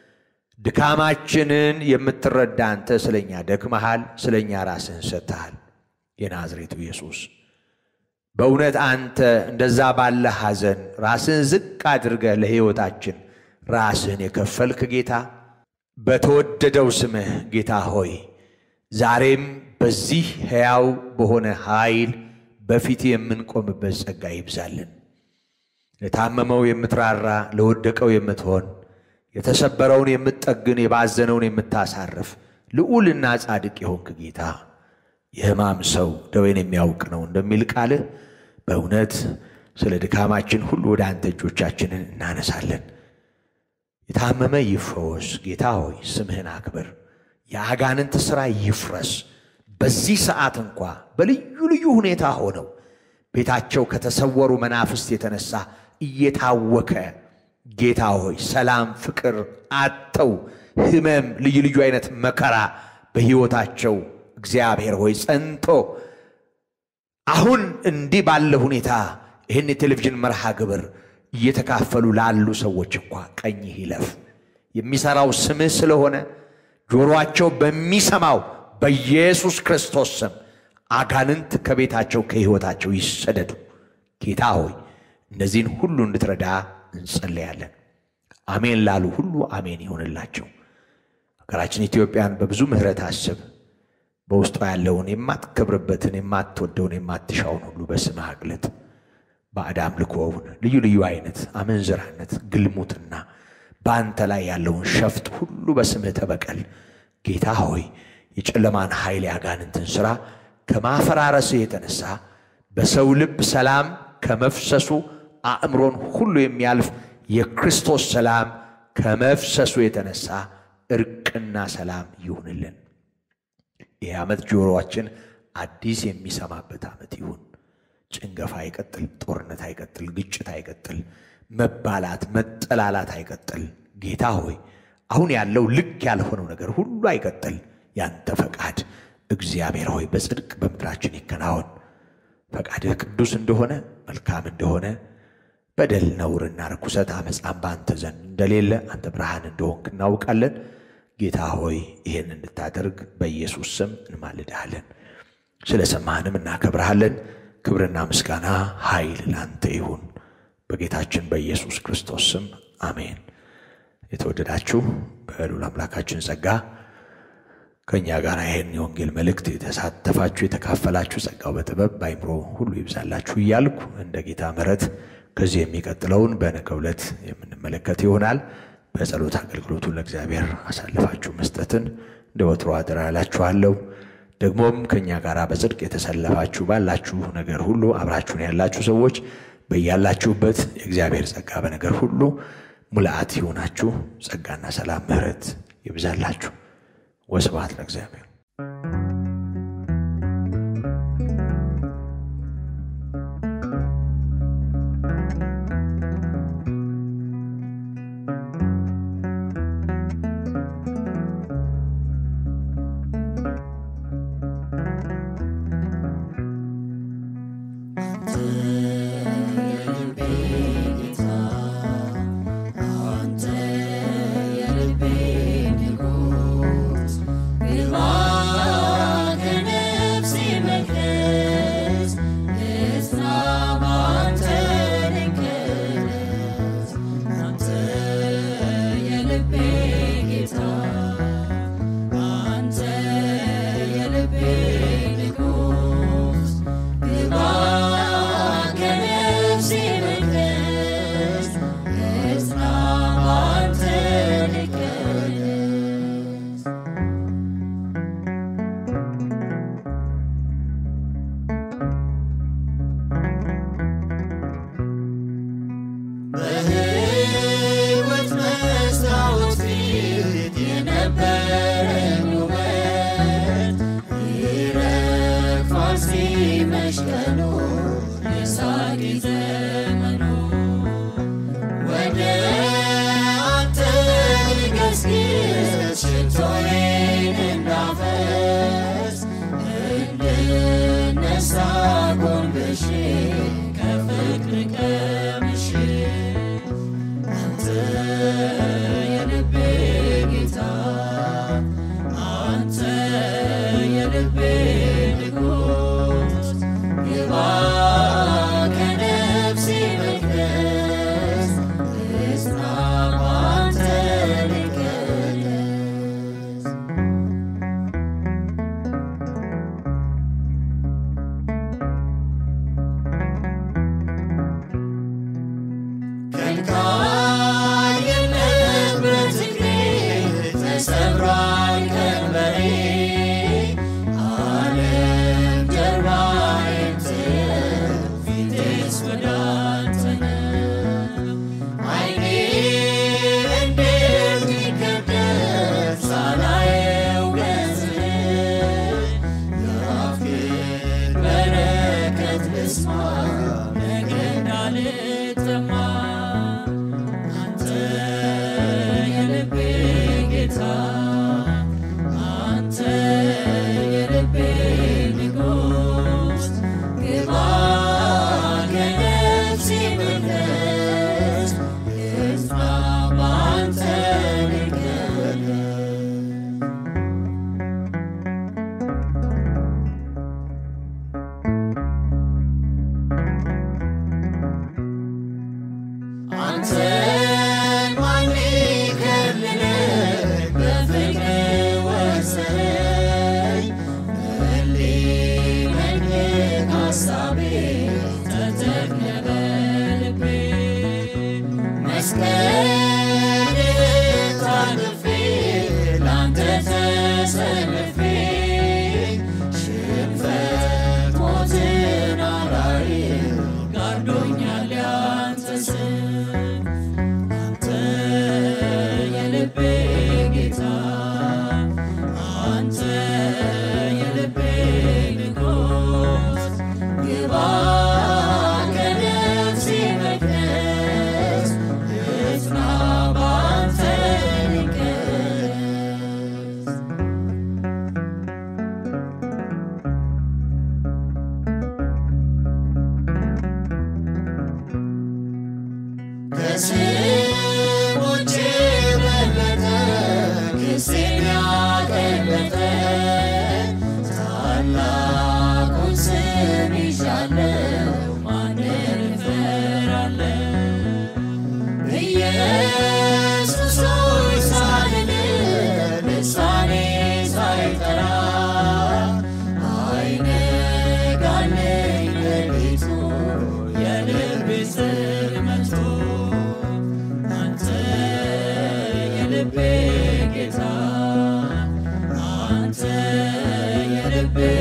B: ድካማችንን የምትረዳ አንተ ስለ እኛ ደክመሃል፣ ስለ እኛ ራስህን ሰጥተሃል። የናዝሬቱ ኢየሱስ በእውነት አንተ እንደዛ ባለ ሐዘን ራስህን ዝቅ አድርገህ ለሕይወታችን ራስህን የከፈልክ ጌታ በተወደደው ስምህ ጌታ ሆይ ዛሬም በዚህ ሕያው በሆነ ኃይል በፊት የምንቆምበት ጸጋ ይብዛልን። ለታመመው የምትራራ ለወደቀው የምትሆን የተሰበረውን የምትጠግን የባዘነውን የምታሳርፍ ልዑልና ጻድቅ የሆንክ ጌታ የሕማም ሰው ደዌን የሚያውቅ ነው እንደሚል ቃልህ በእውነት ስለ ድካማችን ሁሉ ወደ አንተ እጆቻችንን እናነሳለን። የታመመ ይፈወስ። ጌታ ሆይ ስምህን አክብር። የአጋንንት ሥራ ይፍረስ። በዚህ ሰዓት እንኳ በልዩ ልዩ ሁኔታ ሆነው ቤታቸው ከተሰወሩ መናፍስት የተነሳ እየታወከ ጌታ ሆይ ሰላም፣ ፍቅር አጥተው ሕመም፣ ልዩ ልዩ አይነት መከራ በሕይወታቸው እግዚአብሔር ሆይ ጸንቶ አሁን እንዲህ ባለ ሁኔታ ይህን የቴሌቪዥን መርሃ ግብር እየተካፈሉ ላሉ ሰዎች እንኳ ቀኝህ ይለፍ። የሚሠራው ስምህ ስለሆነ ጆሮአቸው በሚሰማው በኢየሱስ ክርስቶስ ስም አጋንንት ከቤታቸው ከሕይወታቸው ይሰደዱ። ጌታ ሆይ እነዚህን ሁሉ እንድትረዳ እንጸለያለን። አሜን ላሉ ሁሉ አሜን ይሆንላቸው። ሀገራችን ኢትዮጵያን በብዙ ምሕረት አስብ። በውስጧ ያለውን የማትከብርበትን የማትወደውን የማትሻውን ሁሉ በስምህ አግለጥ። ባዕድ አምልኮውን፣ ልዩ ልዩ አይነት አመንዝራነት፣ ግልሙትና በአንተ ላይ ያለውን ሸፍጥ ሁሉ በስምህ ተበቀል። ጌታ ሆይ የጨለማን ኃይል ያጋንንትን ሥራ ከማፈራረስህ የተነሳ በሰው ልብ ሰላም ከመፍሰሱ አእምሮን ሁሉ የሚያልፍ የክርስቶስ ሰላም ከመፍሰሱ የተነሳ እርቅና ሰላም ይሁንልን። ይህ ዓመት ጆሮአችን አዲስ የሚሰማበት ዓመት ይሁን። ጭንገፋ አይቀጥል፣ ጦርነት አይቀጥል፣ ግጭት አይቀጥል፣ መባላት መጠላላት አይቀጥል። ጌታ ሆይ አሁን ያለው ልክ ያልሆነው ነገር ሁሉ አይቀጥል። ያንተ ፈቃድ እግዚአብሔር ሆይ በጽድቅ በምድራችን ይከናወን። ፈቃድህ ቅዱስ እንደሆነ መልካም እንደሆነ በደል ነውርና ርኩሰት አመፃም በአንተ ዘንድ እንደሌለ አንተ ብርሃን እንደሆንክ እናውቃለን። ጌታ ሆይ ይህን እንድታደርግ በኢየሱስ ስም እንማልድሃለን። ስለ ሰማህንም እናከብረሃለን። ክብርና ምስጋና ኃይል ላንተ ይሁን በጌታችን በኢየሱስ ክርስቶስ ስም አሜን። የተወደዳችሁ በልዑል አምላካችን ጸጋ ከእኛ ጋር ይህን የወንጌል መልእክት የተሳተፋችሁ የተካፈላችሁ ጸጋው በጥበብ በአይምሮ ሁሉ ይብዛላችሁ እያልኩ እንደ ጌታ ምሕረት ከዚህ የሚቀጥለውን በነገው ዕለት የምንመለከት ይሆናል። በጸሎት አገልግሎቱን ለእግዚአብሔር አሳልፋችሁ መስጠትን እንደ ወትሮ አደራ እላችኋለሁ። ደግሞም ከእኛ ጋር በጽድቅ የተሰለፋችሁ ባላችሁ ነገር ሁሉ አብራችሁን ያላችሁ ሰዎች በያላችሁበት የእግዚአብሔር ጸጋ በነገር ሁሉ ሙልአት ይሁናችሁ። ጸጋና ሰላም ምሕረት ይብዛላችሁ። ወስብሐት ለእግዚአብሔር።
C: በሕይወት መስታወት ፊት የነበረኝ ውበት ይረግፋል ሲመሽ ቀኑ የሳቂ ዘመኑ ወደ አንተ ልገስግስ ሽቶዬን እንዳፈስ እንድነሳ ጎንብሼ ከፍቅር ቀምሼ አንተ የልቤ ጌታ አንተ የልቤ ንጉሥ ግባ ከነፍሴ መቅደስ እጽና ባንተ ልቀደስ ከልካይነት በትግሬ ተሰብሯል ቀንበሬ አለ ከስሞቼ በለጠ ክሴን ያቀለጠ ታላቁን ስም ይዣለው ማንን እፈራለሁ? ኢየሱስ ሆይ ሳልል ልሳኔ ሳይጠራ አይነጋለኝ ሌሊቱ የልቤ ጽልመቱ አንተ የልቤ ጌታ አንተ የልቤ